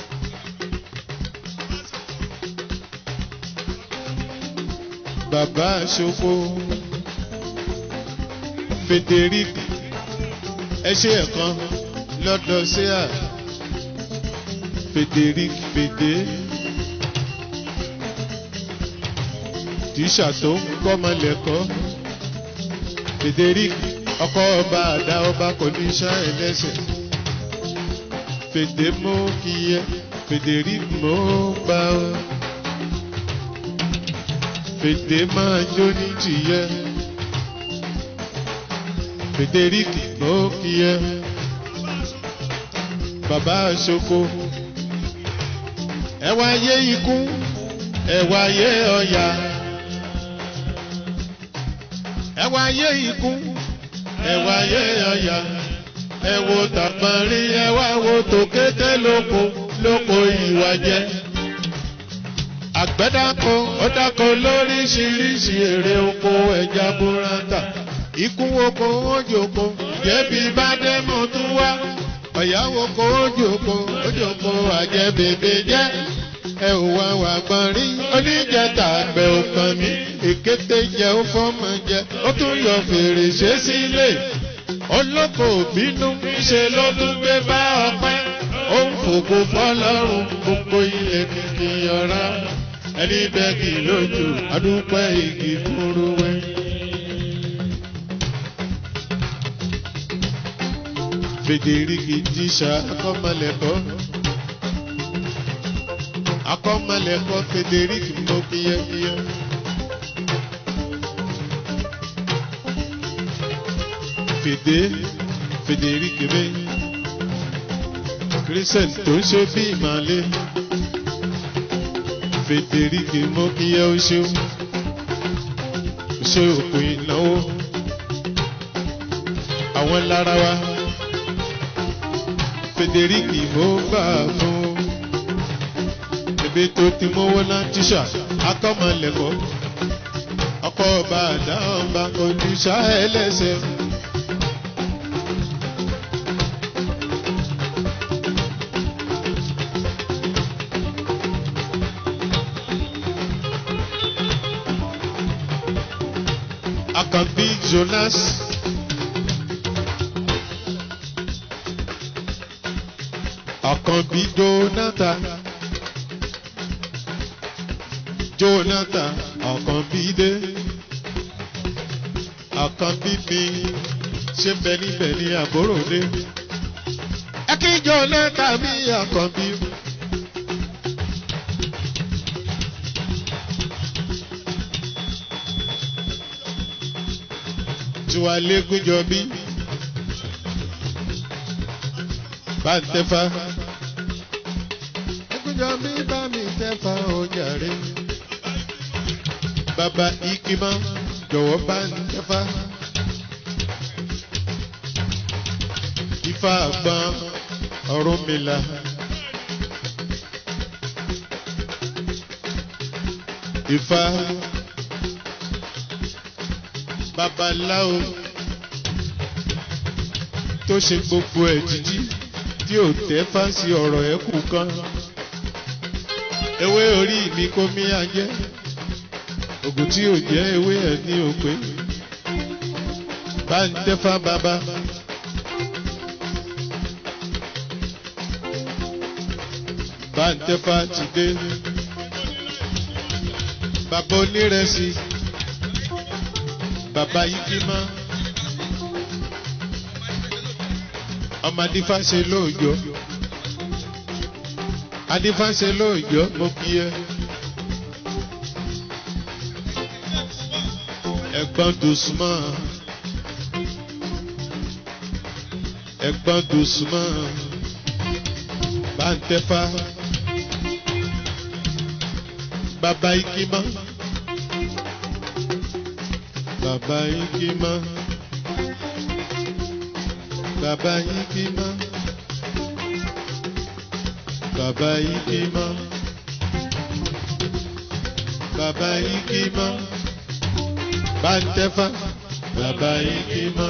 Bàbá Ṣoko Federic ẹ ṣe ẹ̀kan lọ́dọ̀ ṣéà Federic Fede tíṣà tó ń kọ́mọ lẹ́kọ́ Federic ọkọ ọba àdá ọba kò ní ṣá ẹlẹ́sẹ̀ Fede mo kí ẹ Federic mo gbà ọ́ fèdè máa jó ní tìyẹ Frederick ló kí ẹ bàbá Ṣoko ẹ wá yé ikú ẹ wá yé ọ̀yà ẹ wá yé ikú ẹ wá yé ọ̀yà ẹ wo tàpọ̀nrín ẹ wá wo tòkété lóko lóko ìwà jẹ àgbẹ̀dàkọ ọ̀dàkọ lóríṣiríṣi èrè oko ẹja burata ikú oko ojoko jẹ̀bi bàdẹ́mọ̀ tún wá ọ̀yáwó oko ojoko ojoko àjẹbèbè jẹ́ ẹ ò wá wà gbọ́n rí oníjẹta àgbẹ̀ òkan mi èkété jẹ́ ó fọ́mọ jẹ ó tún yọ fèrèsé sílé olóko bínú ṣe ló tún gbé bá ọpẹ́ ó ń fògo fọlọ́run gbogbo ilé kìkì ọ̀rá ẹni bẹ́ẹ̀kì lójú adúpẹ́ igi kúrúwẹ́. Fèdèríkì jíṣà akọ́mọlẹ́kọ́ akọ́mọlẹ́kọ́ Fèdèríkì mọ́ kíyẹ́kíyẹ́. Fèdè Fèdèríkì mi Christian tó ń ṣe bí ìmàlẹ́. Frederick mo kí ẹ o ṣeun o ṣe òkú ìnáwó àwọn lára wa Frederick mo gbà fún ebi tó ti mówó náà tíṣà akọ́mọlẹ́kọ̀ọ́ ọkọ̀ ọba àdá ọba oníṣà ẹlẹ́sẹ̀. Àkànbí Jonas. Àkànbí Jonathan. jonathan ọ̀kànbídé ọ̀kànbíbí ṣé bẹ níbẹ̀ ní àbúròdé ẹ kí jonathan mi ọ̀kànbí. tiwa lẹ́gùnjọ bí bá ń tẹ́fà lẹ́gùnjọ bí bá mi tẹ́fà ojàre bàbá ikima jọ̀wọ́ bá ń tẹ́fà ifá àgbọn ọ̀run mi là. Ifá babaláwo tó ṣe gbogbo ẹ̀ jíjí tí ò tẹ́ fáǹsì ọ̀rọ̀ ẹ̀ kù kan ewé orí mi kó mí ajẹ́ ògùn tí ò jẹ́ ewé ẹ̀ ní òpè bá ń tẹ́fá bàbá. bá ń tẹ́fá ti dé bàbá onírẹsì bàbá yíkímá ọmọ adífáṣe lóòjọ́ adífáṣe lóòjọ́ mo kí ẹ ẹ̀gbọ́n dùsùmọ́ ẹ̀gbọ́n dùsùmọ́ bá ń tẹ́fá bàbá yíkímá bàbá yíkímá bàbá yíkímá bàbá yíkímá bàbá yíkímá bàǹtẹ́fà bàbá yíkímá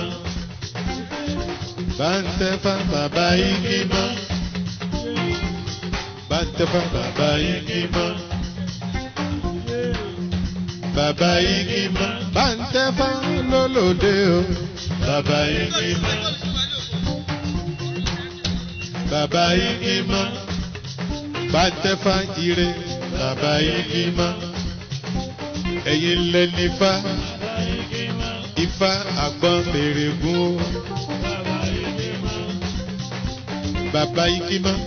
bàǹtẹ́fà bàbá yíkímá bàǹtẹ́fà bàbá yíkímá bàbá igi mọ bàǹtẹ́fà lólòdè o bàbá igi mọ bàbá igi mọ bàǹtẹ́fà ire bàbá igi mọ ẹ̀yin lẹ nífà ifá àgbọn mèrègún o bàbá igi mọ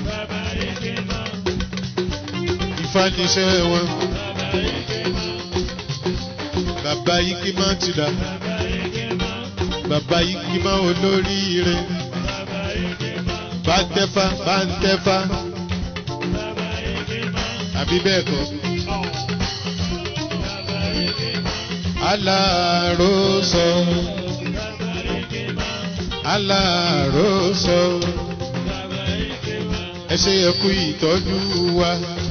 ifá níṣẹ́ wọn bàbá ikima ti dà bàbá ikima olóríire bàǹtẹ́fà bàǹtẹ́fà àbí bẹ́ẹ̀ kọ́. aláàrósọ aláàrósọ ẹ ṣe yẹ kú ìtọ́jú wa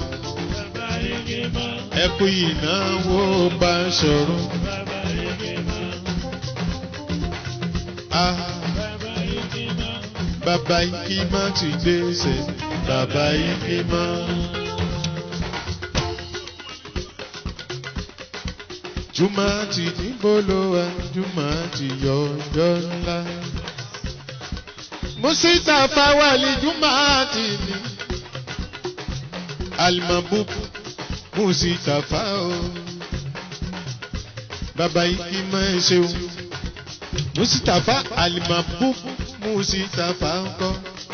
ẹkú ìnáwó bá ṣọ̀rọ̀. a bàbá ikima ti gbèsè bàbá ikima. jùmọ̀ ti níbolo wa jùmọ̀ ti yọ ọjọ́ ńlá. musita fawali jùmọ̀ ti ní. alimabubu musitafa o baba ikima ẹ ṣeun musitafa alimabu musitafa ńkọ́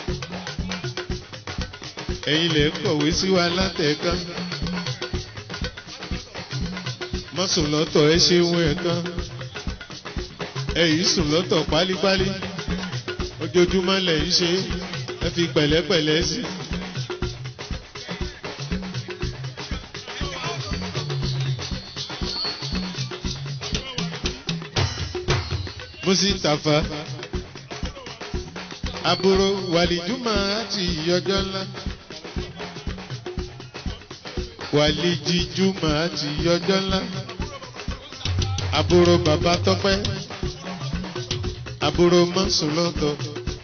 ẹ̀yin lẹ kọ̀wé sí wa látẹ̀kan mọ́sùn lọ́tọ̀ ẹ ṣeun ẹ̀kan ẹ̀yìn sùn lọ́tọ̀ pálípálí ojoojúmọ́ lẹ̀ ń ṣe ẹ fi pẹ̀lẹ́pẹ̀lẹ́ sí i. musitafa àbúrò wàlìjúmọ̀ àti ìyọjọ́ ńlá wàlìjíjúmọ̀ àti ìyọjọ́ ńlá àbúrò bàbá tọ́pẹ́ àbúrò mọ́sùlọ́tọ̀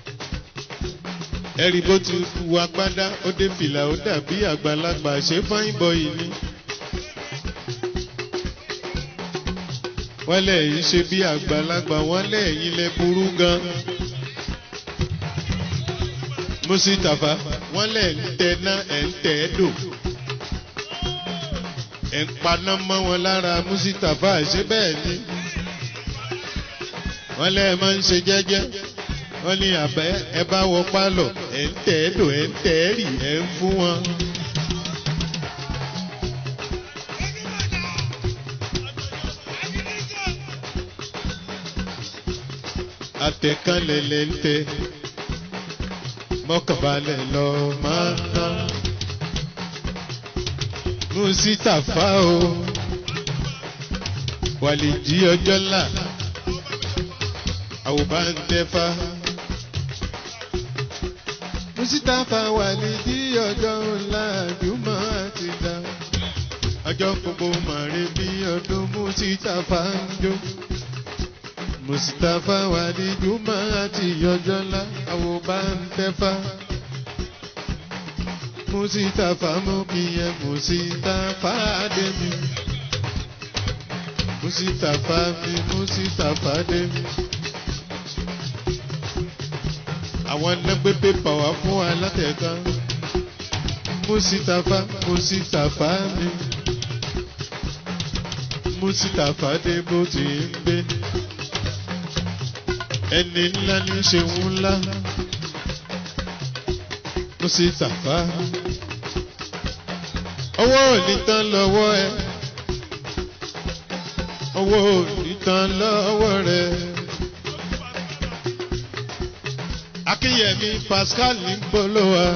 ẹ̀rí bó ti wọ agbádá ó dé fìlà ó dàbí àgbàlagbà ṣé fáyín bọ́yì ni. wọ́n lẹ́yìn ṣe bí àgbàlagbà wọ́n lẹ́yìn lẹ burú gan. Musitafa wọ́n lẹ̀ ń tẹná ẹ̀ ń tẹ̀ ẹ́ dò. ẹ̀ ń paná mọ́ wọn lára mustapha ṣé bẹ́ẹ̀ ni wọ́n lẹ́ẹ̀ máa ń ṣe jẹ́jẹ́ wọ́n ní àbẹ́ ẹ bá wọ pálọ̀ ẹ̀ ń tẹ̀ ẹ́ dò ẹ̀ ń tẹ̀ ẹ́ rì ẹ̀ ń fún wọn. àtẹ̀kálẹ̀ lẹ̀ ń tẹ mọ́kànbalẹ̀ lọ máa ń ná. Mùsítàfá o wàlìjí ọjọ́ là àwòbá ń tẹ́fá. Mùsítàfá wàlìjí ọjọ́ ńlá àdúmọ̀ àti dá. Ọjọ́ gbogbo màrí bí ọdún Mùsítàfá ń jó. Mùsítàfá wàlìjú máa ti ọjọ́ ńlá àwòbá ń tẹ́fá. Mùsítàfá mú kí ẹ Mùsítàfá dé mi. Mùsítàfá mi Mùsítàfá dé mi. Àwọn ẹlẹ́gbẹ́ pépà wá fún wa látẹ̀kan. Mùsítàfá Mùsítàfá mi. Mùsítàfá dé bó ti ń gbé. Ẹni ńlá ní ṣeun ńlá. Mùsítàfá. Owó ò ní tán lọ́wọ́ ẹ. Owó ò ní tán lọ́wọ́ rẹ. Akínyẹmí Pascal ní Bolówa.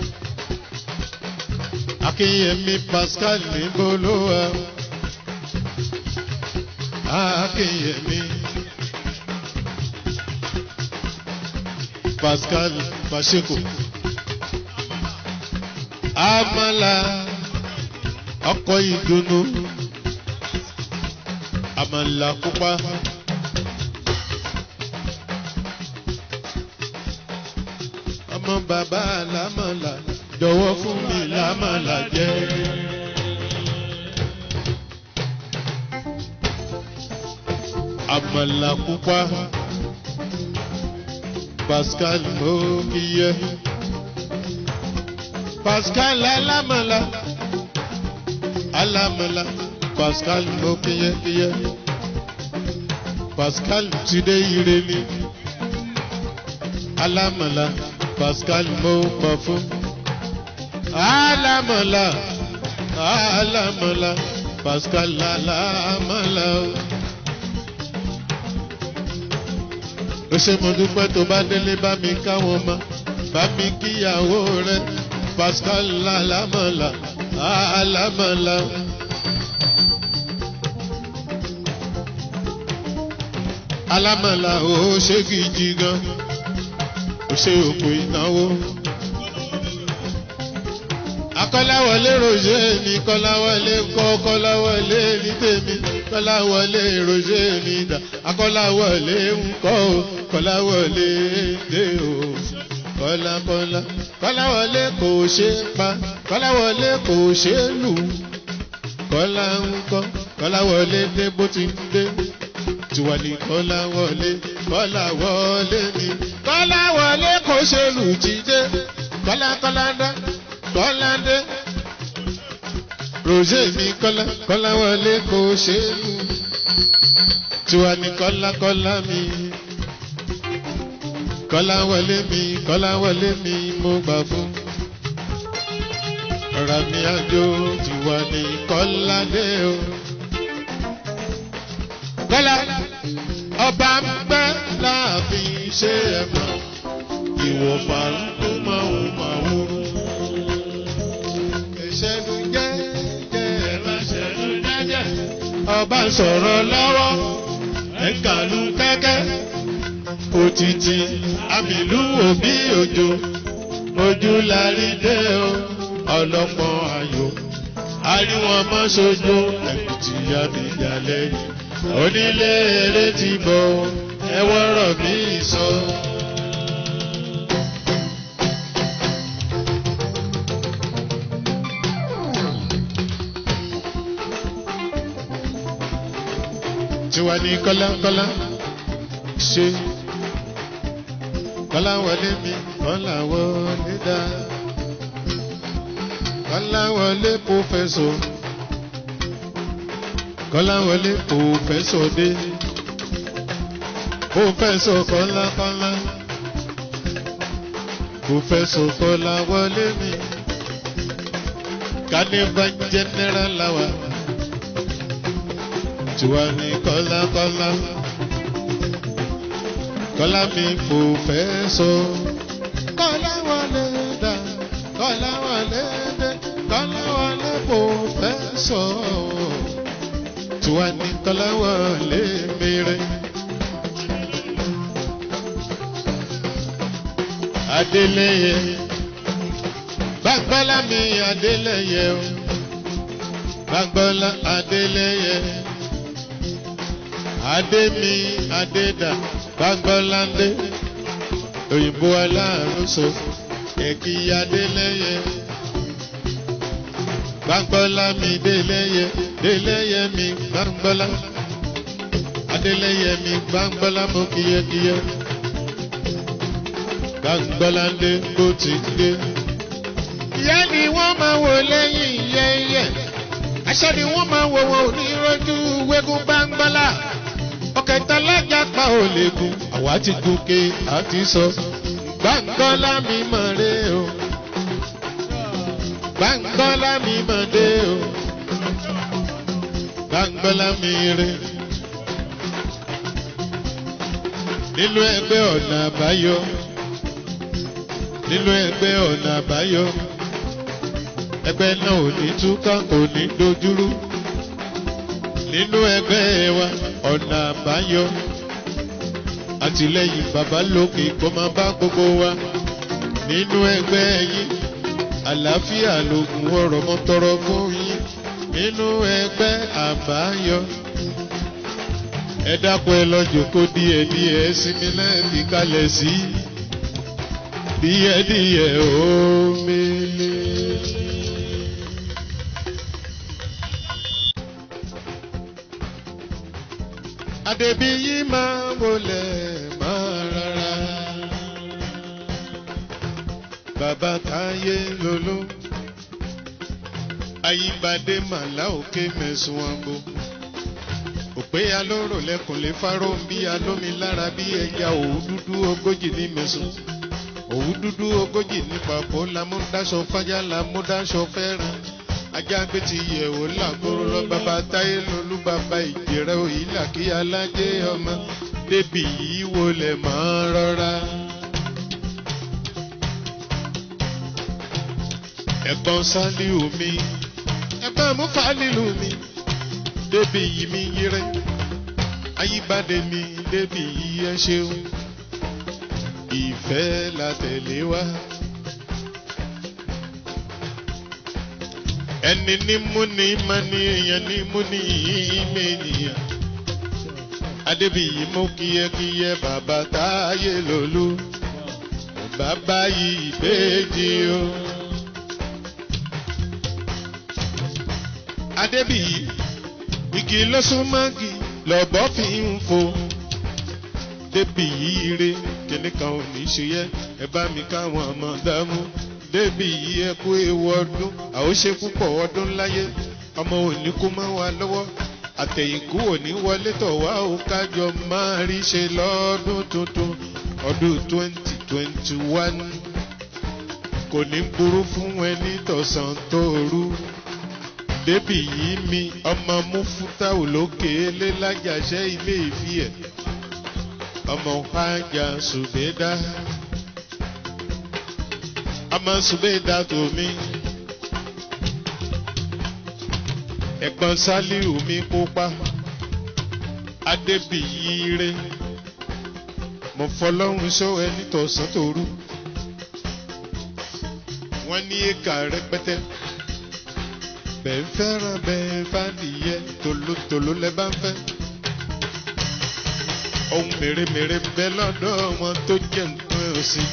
Akínyẹmí Pascal ní Bolówa. Akínyẹmí Pascal Pacheko. Amala ọkọ̀ ìdùnnú. Àmàlà pupa. Ọmọ bàbá lámàlà jọ̀wọ́ fún mi lámàlà jẹ́. Àmàlà pupa. Pascal Mokiye. Pascal Alamala. Alamala. Pascal Mokiye kiye. Pascal Tide Ireni. Alamala. Pascal Mo Pafun. Alamala. Alamala. Pascal Alamala. ó ṣe mo dúpẹ́ tó bá délé bá mi káwọn ọmọ bá mi kíyàwó rẹ Pascal alámọ̀lá alámọ̀lá. alámọ̀lá ó ṣe gidi gan ó ṣe òkú ìnáwó. akọ́láwọlé roger mi kọ́láwọlé kọ́ kọ́láwọlé ní tèmi kọ́láwọlé roger mi dà akọ́láwọlé ń kọ́ o kọ́láwọlé dé o kọ́lákọ́lá kọ́láwọlé kò ṣe pa kọ́láwọlé kò ṣe lù kọ́lá ń kọ́ kọ́láwọlé dé bó ti ń dé tiwa ní kọ́láwọlé kọ́láwọlé mi kọ́láwọlé kò ṣe lù jíde kọ́lákọ́lá dá kọ́ládé roger mi kọ́lá kọ́láwọlé kò ṣe lù tiwa ní kọ́lákọ́lá mi kọ́láwọlé mi kọ́láwọlé mi mo gbà fún ọ̀rọ̀ mi àjò tiwa ní kọ́ládé o. kọ́lá ọba ń pẹ́ láàfin ṣe é mọ́ ìwọ̀fà ń kó máa ń máa wúrú ìṣẹ́nu jẹ́ jẹ́ ẹ̀rọ ìṣẹ́nu jẹ́jẹ́. ọba ń sọ̀rọ̀ lọ́wọ́ ẹ̀kàlù kẹ́kẹ́ òtítì àmìlú òbí òjò ojú larí dé o ọlọ́pọ̀n ayò àríwọ̀n mọ́ sojú ẹ̀kùtì àbíjà lẹ́yìn onílé eré ti bọ̀ ẹwọ́rọ̀ bí sọ. tiwa ní kọ́lákọ́lá ṣe kọ́láwọlé mi kọ́láwọlé dá kọ́láwọlé pòfẹ́sọ̀ kọ́láwọlé pòfẹ́sọ̀ dé pòfẹ́sọ̀ kọ́lákọ́lá pòfẹ́sọ̀ kọ́láwọlé mi kánìbà jẹ́nẹ́rà làwà tiwa ní kọ́lákọ́lá kọ́lá mi pòfẹ́sọ̀ kọ́láwọlé dá kọ́láwọlé dé kọ́láwọlé pòfẹ́sọ̀ tiwa ní kọ́láwọlé mèrè. Adélẹ́yẹ Gbàgbọ́lá mi Adélẹ́yẹ o Gbàgbọ́lá Adélẹ́yẹ Adé mi Adédà Gbàgbọ́lá ndé òyìnbó aláàrúsọ ẹ̀kí Adélẹ́yẹ Gbàgbọ́lá mi Délẹ́yẹ Délẹ́yẹ mi Gbàgbọ́lá Adélẹ́yẹ mi Gbàgbọ́lá mo kíyẹ́kíyẹ́ gbàngbọ́láńdé bó ti dé. ìyá ni wọ́n máa wò lẹ́yìn yẹ́yẹ́ aṣọ ni wọ́n máa wò wọ́n onírọ́jú wégún gbàngbọ́lá ọ̀kẹ́ta lájà pa ò lè gun àwa ti gòkè àti sọ gbàngbọ́lá mi mọ̀ ré o gbàngbọ́lá mi mọ̀ dé o gbàngbọ́lá mi ré nínú ẹgbẹ́ ọ̀nà àbáyọ nínú ẹgbẹ́ ọ̀nà àbáyọ ẹgbẹ́ náà ò ní túká kò ní dojúrú nínú ẹgbẹ́ wa ọ̀nà àbáyọ àtìlẹ́yìn bàbá lókè kó máa bá gbogbo wa nínú ẹgbẹ́ yín àlàáfíà lògùn ọ̀rọ̀ mọ́ tọrọ fún yín nínú ẹgbẹ́ àbáyọ ẹ dákun ẹ lọ jòkó díẹ̀ díẹ̀ sinmi náà fi kalẹ̀ sí díẹ̀díẹ̀ omele. Adébíyí máa wọlé máa rárá. Bàbá táyé lolú. Ayíbadé màlá òkè mẹ́sùn àgbo. Òpé alóró lẹ́kùn lè fáró ń bí alómi lára bí ẹja òwú dúdú ogójì ní mẹ́sùn òwú dúdú ogójì ní pàpọ̀ lamúdáṣọ fájá lamúdáṣọ fẹ́ràn ajá gbé ti yẹ̀wò làgòrò lọ bàbá táyé lolú bàbá ìjẹrẹ òyìnlá kí alájẹ ọmọ débi yìí wo lè máa rọra. ẹ̀gbọ́n sálíù mi ẹ̀gbọ́n mú fálílù mi débi yìí mi yẹrẹ ayíbádé mi débi yìí ẹ ṣeun ìfẹ́ la tẹ̀lé wá. ẹni ní múni má ní èèyàn ní múni ìmẹ̀nìyàn. adébíyí mú kíyẹ́kíyẹ́ bàbá táyé lòlú bàbá yìí ìbejì o. adébíyí igi lọ́sùnmági lọ́bọ̀ fi ń fo débi yìí re kíní kan ò ní ṣe yẹ ẹ bá mi káwọn ọmọ dámú débi yìí ẹ kú ewu ọdún àwòṣe púpọ̀ ọdún láyé ọmọ òní kú mọ́ wa lọ́wọ́ àtẹ̀yìnkú òní wọlé tọ̀ wá ó kájọ máa rí ṣe lọ́dún tuntun ọdún twenty twenty one kò ní burú fún ẹni tọ̀sán tóoru débi yìí mi ọmọ mufutau lókè elélájàṣẹ́ ilé ìfi ẹ̀ ọmọ hajj subeda ọmọ subeda tòmí ẹ̀gbọ́n sálíù mi kópa adébíyíire mo fọlọ́run sọ ẹni tọ̀sán tòru wọ́n ní éka rẹpẹtẹ bẹ́ẹ̀ fẹ́ràn bẹ́ẹ̀ bá nìyẹn tòlótòló lẹ bá ń fẹ́ ohun mèremère bẹ lọ́dọ̀ wọn tó jẹ́ nǹkan ọ̀sìn.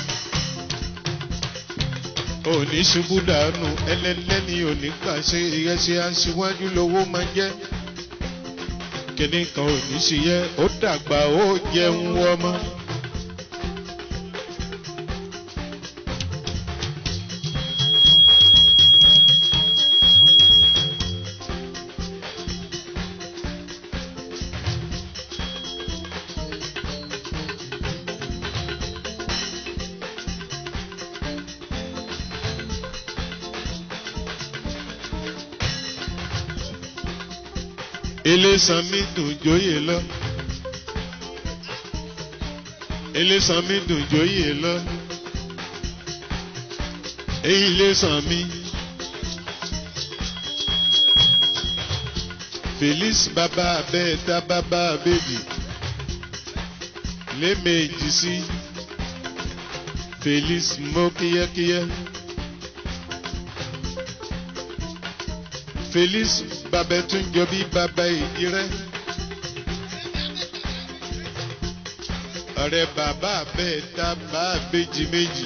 òní ṣubú dànù ẹlẹ́lẹ́ni òní pàṣẹ ìrẹsì aṣíwájú lówó máa jẹ́. kíní kan òní ṣe yẹ ó dàgbà ó jẹun ọmọ. elésan mi dùn jóyè lọ elésan mi dùn jóyè lọ èyí lẹ́sàn mi. Felix bàbá abẹ́ẹ̀ta bàbá abẹ́bí lẹ́ẹ̀mejì sí Felix mọ́ kíyẹ́kíyẹ́. Felix bàbá tún jọ bí bàbá ìdí rẹ̀. ọ̀rẹ́ bàbá abẹ́ẹ̀ta bá abẹ́jì méjì.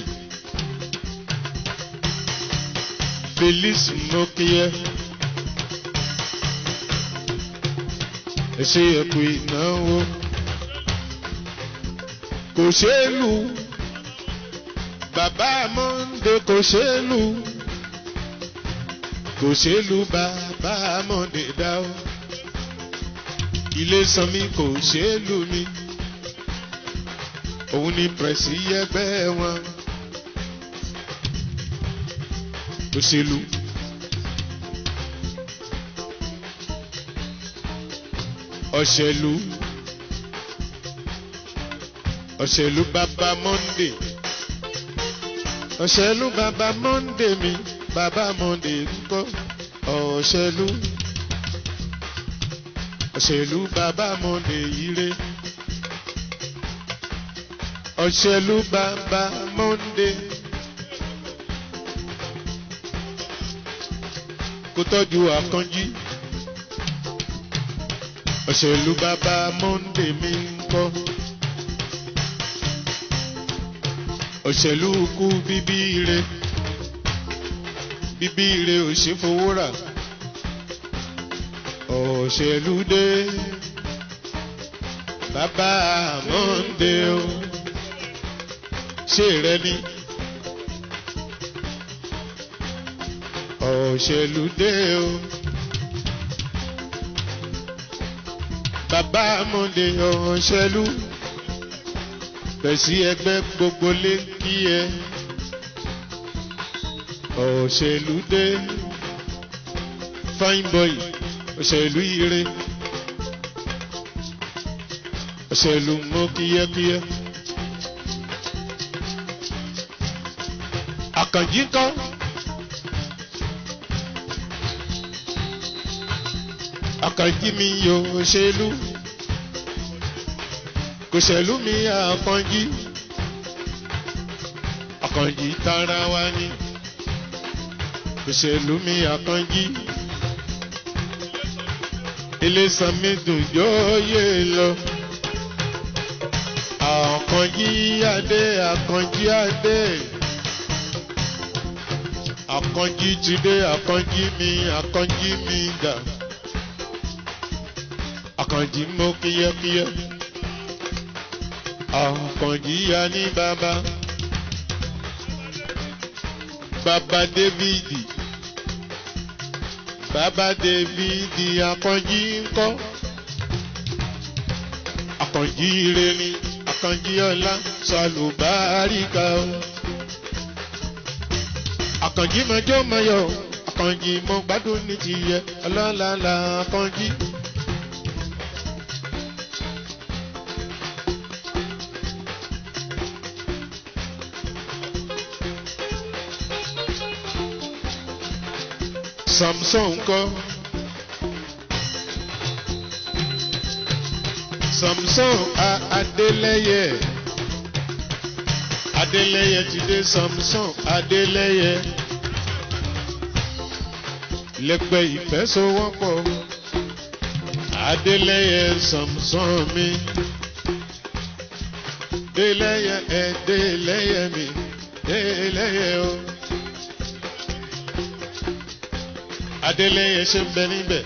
Felix mọ́ kíyẹ́. ẹ ṣe ẹkú ìnáwó kò ṣeé lù bàbá mọ́ndé kò ṣeé lù kò ṣeé lù bàbá mọ́ndé dá o ilé sanmi kò ṣeé lù mí òun ni pẹ̀sì ẹgbẹ́ wọn òṣèlú. ọ̀ṣẹ̀lú ọ̀ṣẹ̀lú bàbá monde ọ̀ṣẹ̀lú bàbá monde mi bàbá monde ńkọ́ ọ̀ṣẹ̀lú ọ̀ṣẹ̀lú bàbá monde yire ọ̀ṣẹ̀lú bàbá monde kó tọ́jú àkànjí òṣèlú bàbá monde mi ń kọ́ òṣèlú kú bíbí ire bíbí ire ò ṣe fowó rà òṣèlú dé bàbá monde o ṣé rẹ ni òṣèlú dé o. bàbá amúndé ọ̀ṣẹ́lú pẹ̀sí ẹgbẹ́ gbogbo lé kí ẹ òṣèlú dé fine boy òṣèlú ire òṣèlú mú kíyẹ́kíyẹ́ àkànjí kọ́. àkànjí mi yóò ṣèlú kò ṣèlú mi àkànjí àkànjí tara wa ni kò ṣèlú mi àkànjí ilésan mi dùn yóòyè lọ àkànjí adé àkànjí adé àkànjí ti dé àkànjí mi àkànjí mi dà àkànjí mọ kíyẹ́kíyẹ́ àkànjí ya ní bàbá bàbá dávidi bàbá dávidi àkànjí ńkọ́ àkànjí ire ni àkànjí ọlá sàlùbáríkà o àkànjí mọjọ́ mọyọ̀ àkànjí mọ gbádùn ní tìyẹ ọlọ́lá la àkànjí. Samson kọ́. Samson a Adélẹ́yẹ. Adélẹ́yẹ ti dé Samson Adélẹ́yẹ. Lẹ́gbẹ́ ìfẹ́sowọ́pọ̀. Adélẹ́yẹ Samson mi. Délẹ́yẹ ẹ̀ Délẹ́yẹ mi. Délẹ́yẹ o. Adélẹ́yẹ ṣe ń bẹ níbẹ̀.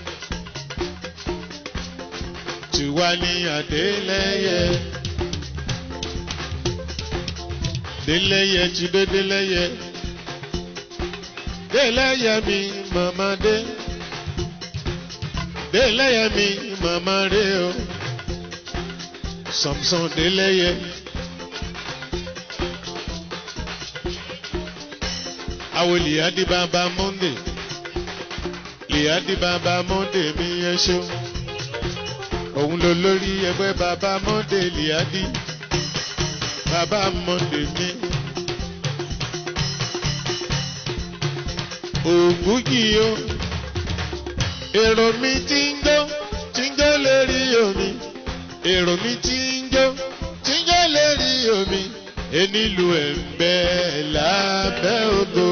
Tiwa ní Adélẹ́yẹ. Délẹ́yẹ ti dé Délẹ́yẹ. Délẹ́yẹ mi màmá dé. Délẹ́yẹ mi màmá ré o. Samson Délẹ́yẹ. Awolì Adébábá Monday ìyá di bàbá mọ́ndé mi yẹn ṣeun òun ló lórí ẹgbẹ́ bàbá mọ́ndé liadi bàbá mọ́ndé mi. ògùn yìí o èrò mi ti ń jó ti ń jó lérí omi èrò mi ti ń jó ti ń jó lérí omi enílù ẹ̀ ń bẹ lábẹ́ odò.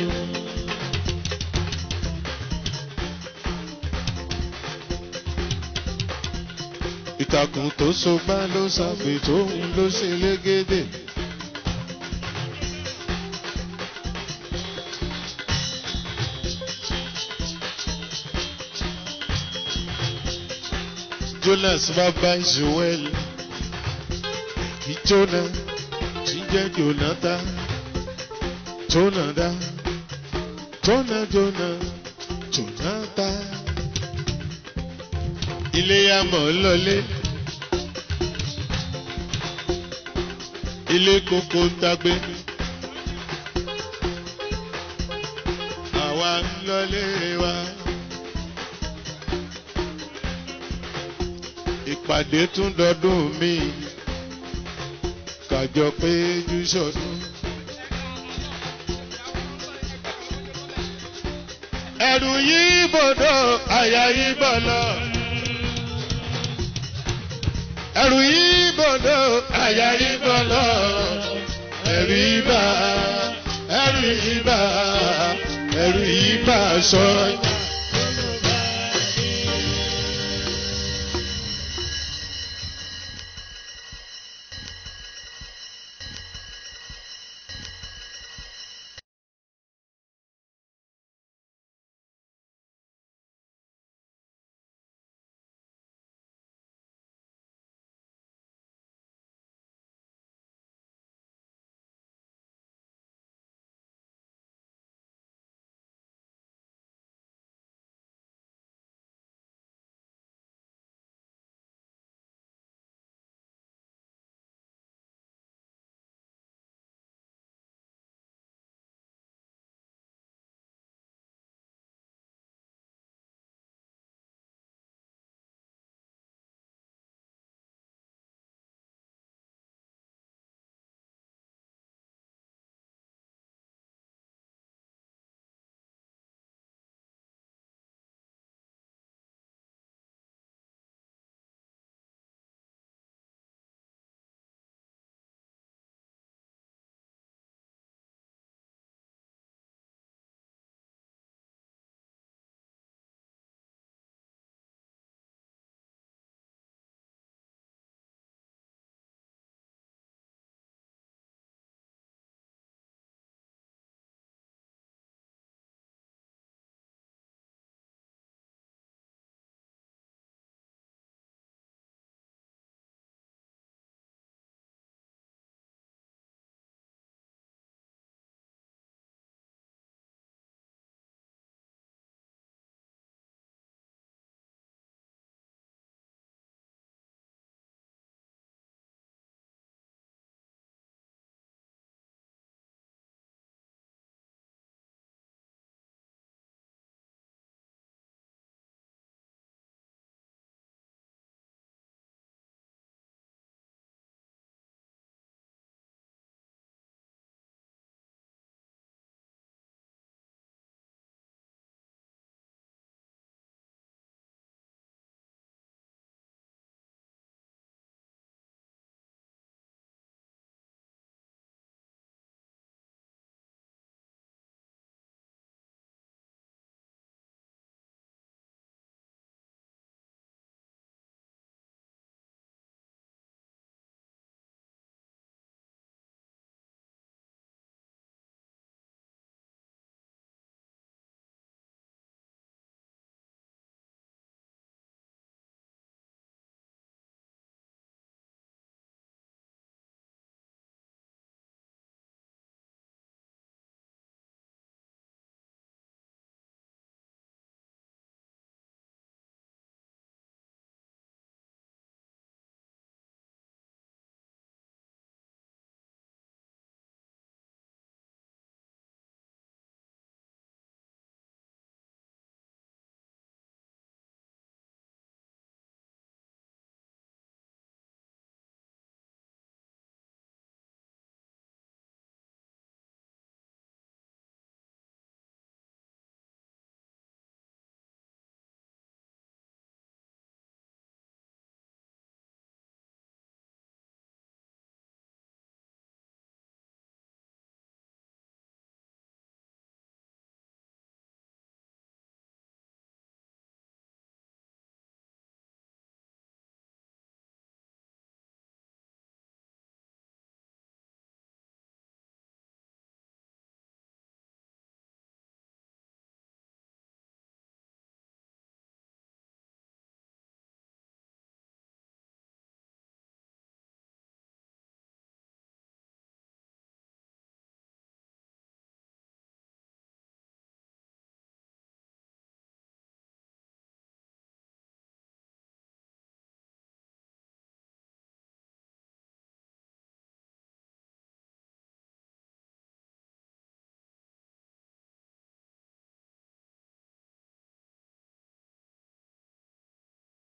ìtàkùn tó so bá ló ṣàgbè tóun ló ṣe légédé. jonas bàbá joel ìjọna jíjẹ jonathan jonada jona jona jonathan ilé amọ̀ lọlé ilé koko tagbe àwa ń lọlé wa. ìpàdé tún dọdún mi kàjọ pé jù sọdún. ẹrù yìí bòdò àyà yìí bọ̀ lọ. ẹrù yìí bòdò àyà yìí bọ̀ lọ. ẹrù yìí bá ẹrù yìí bá ẹrù yìí bá sọ.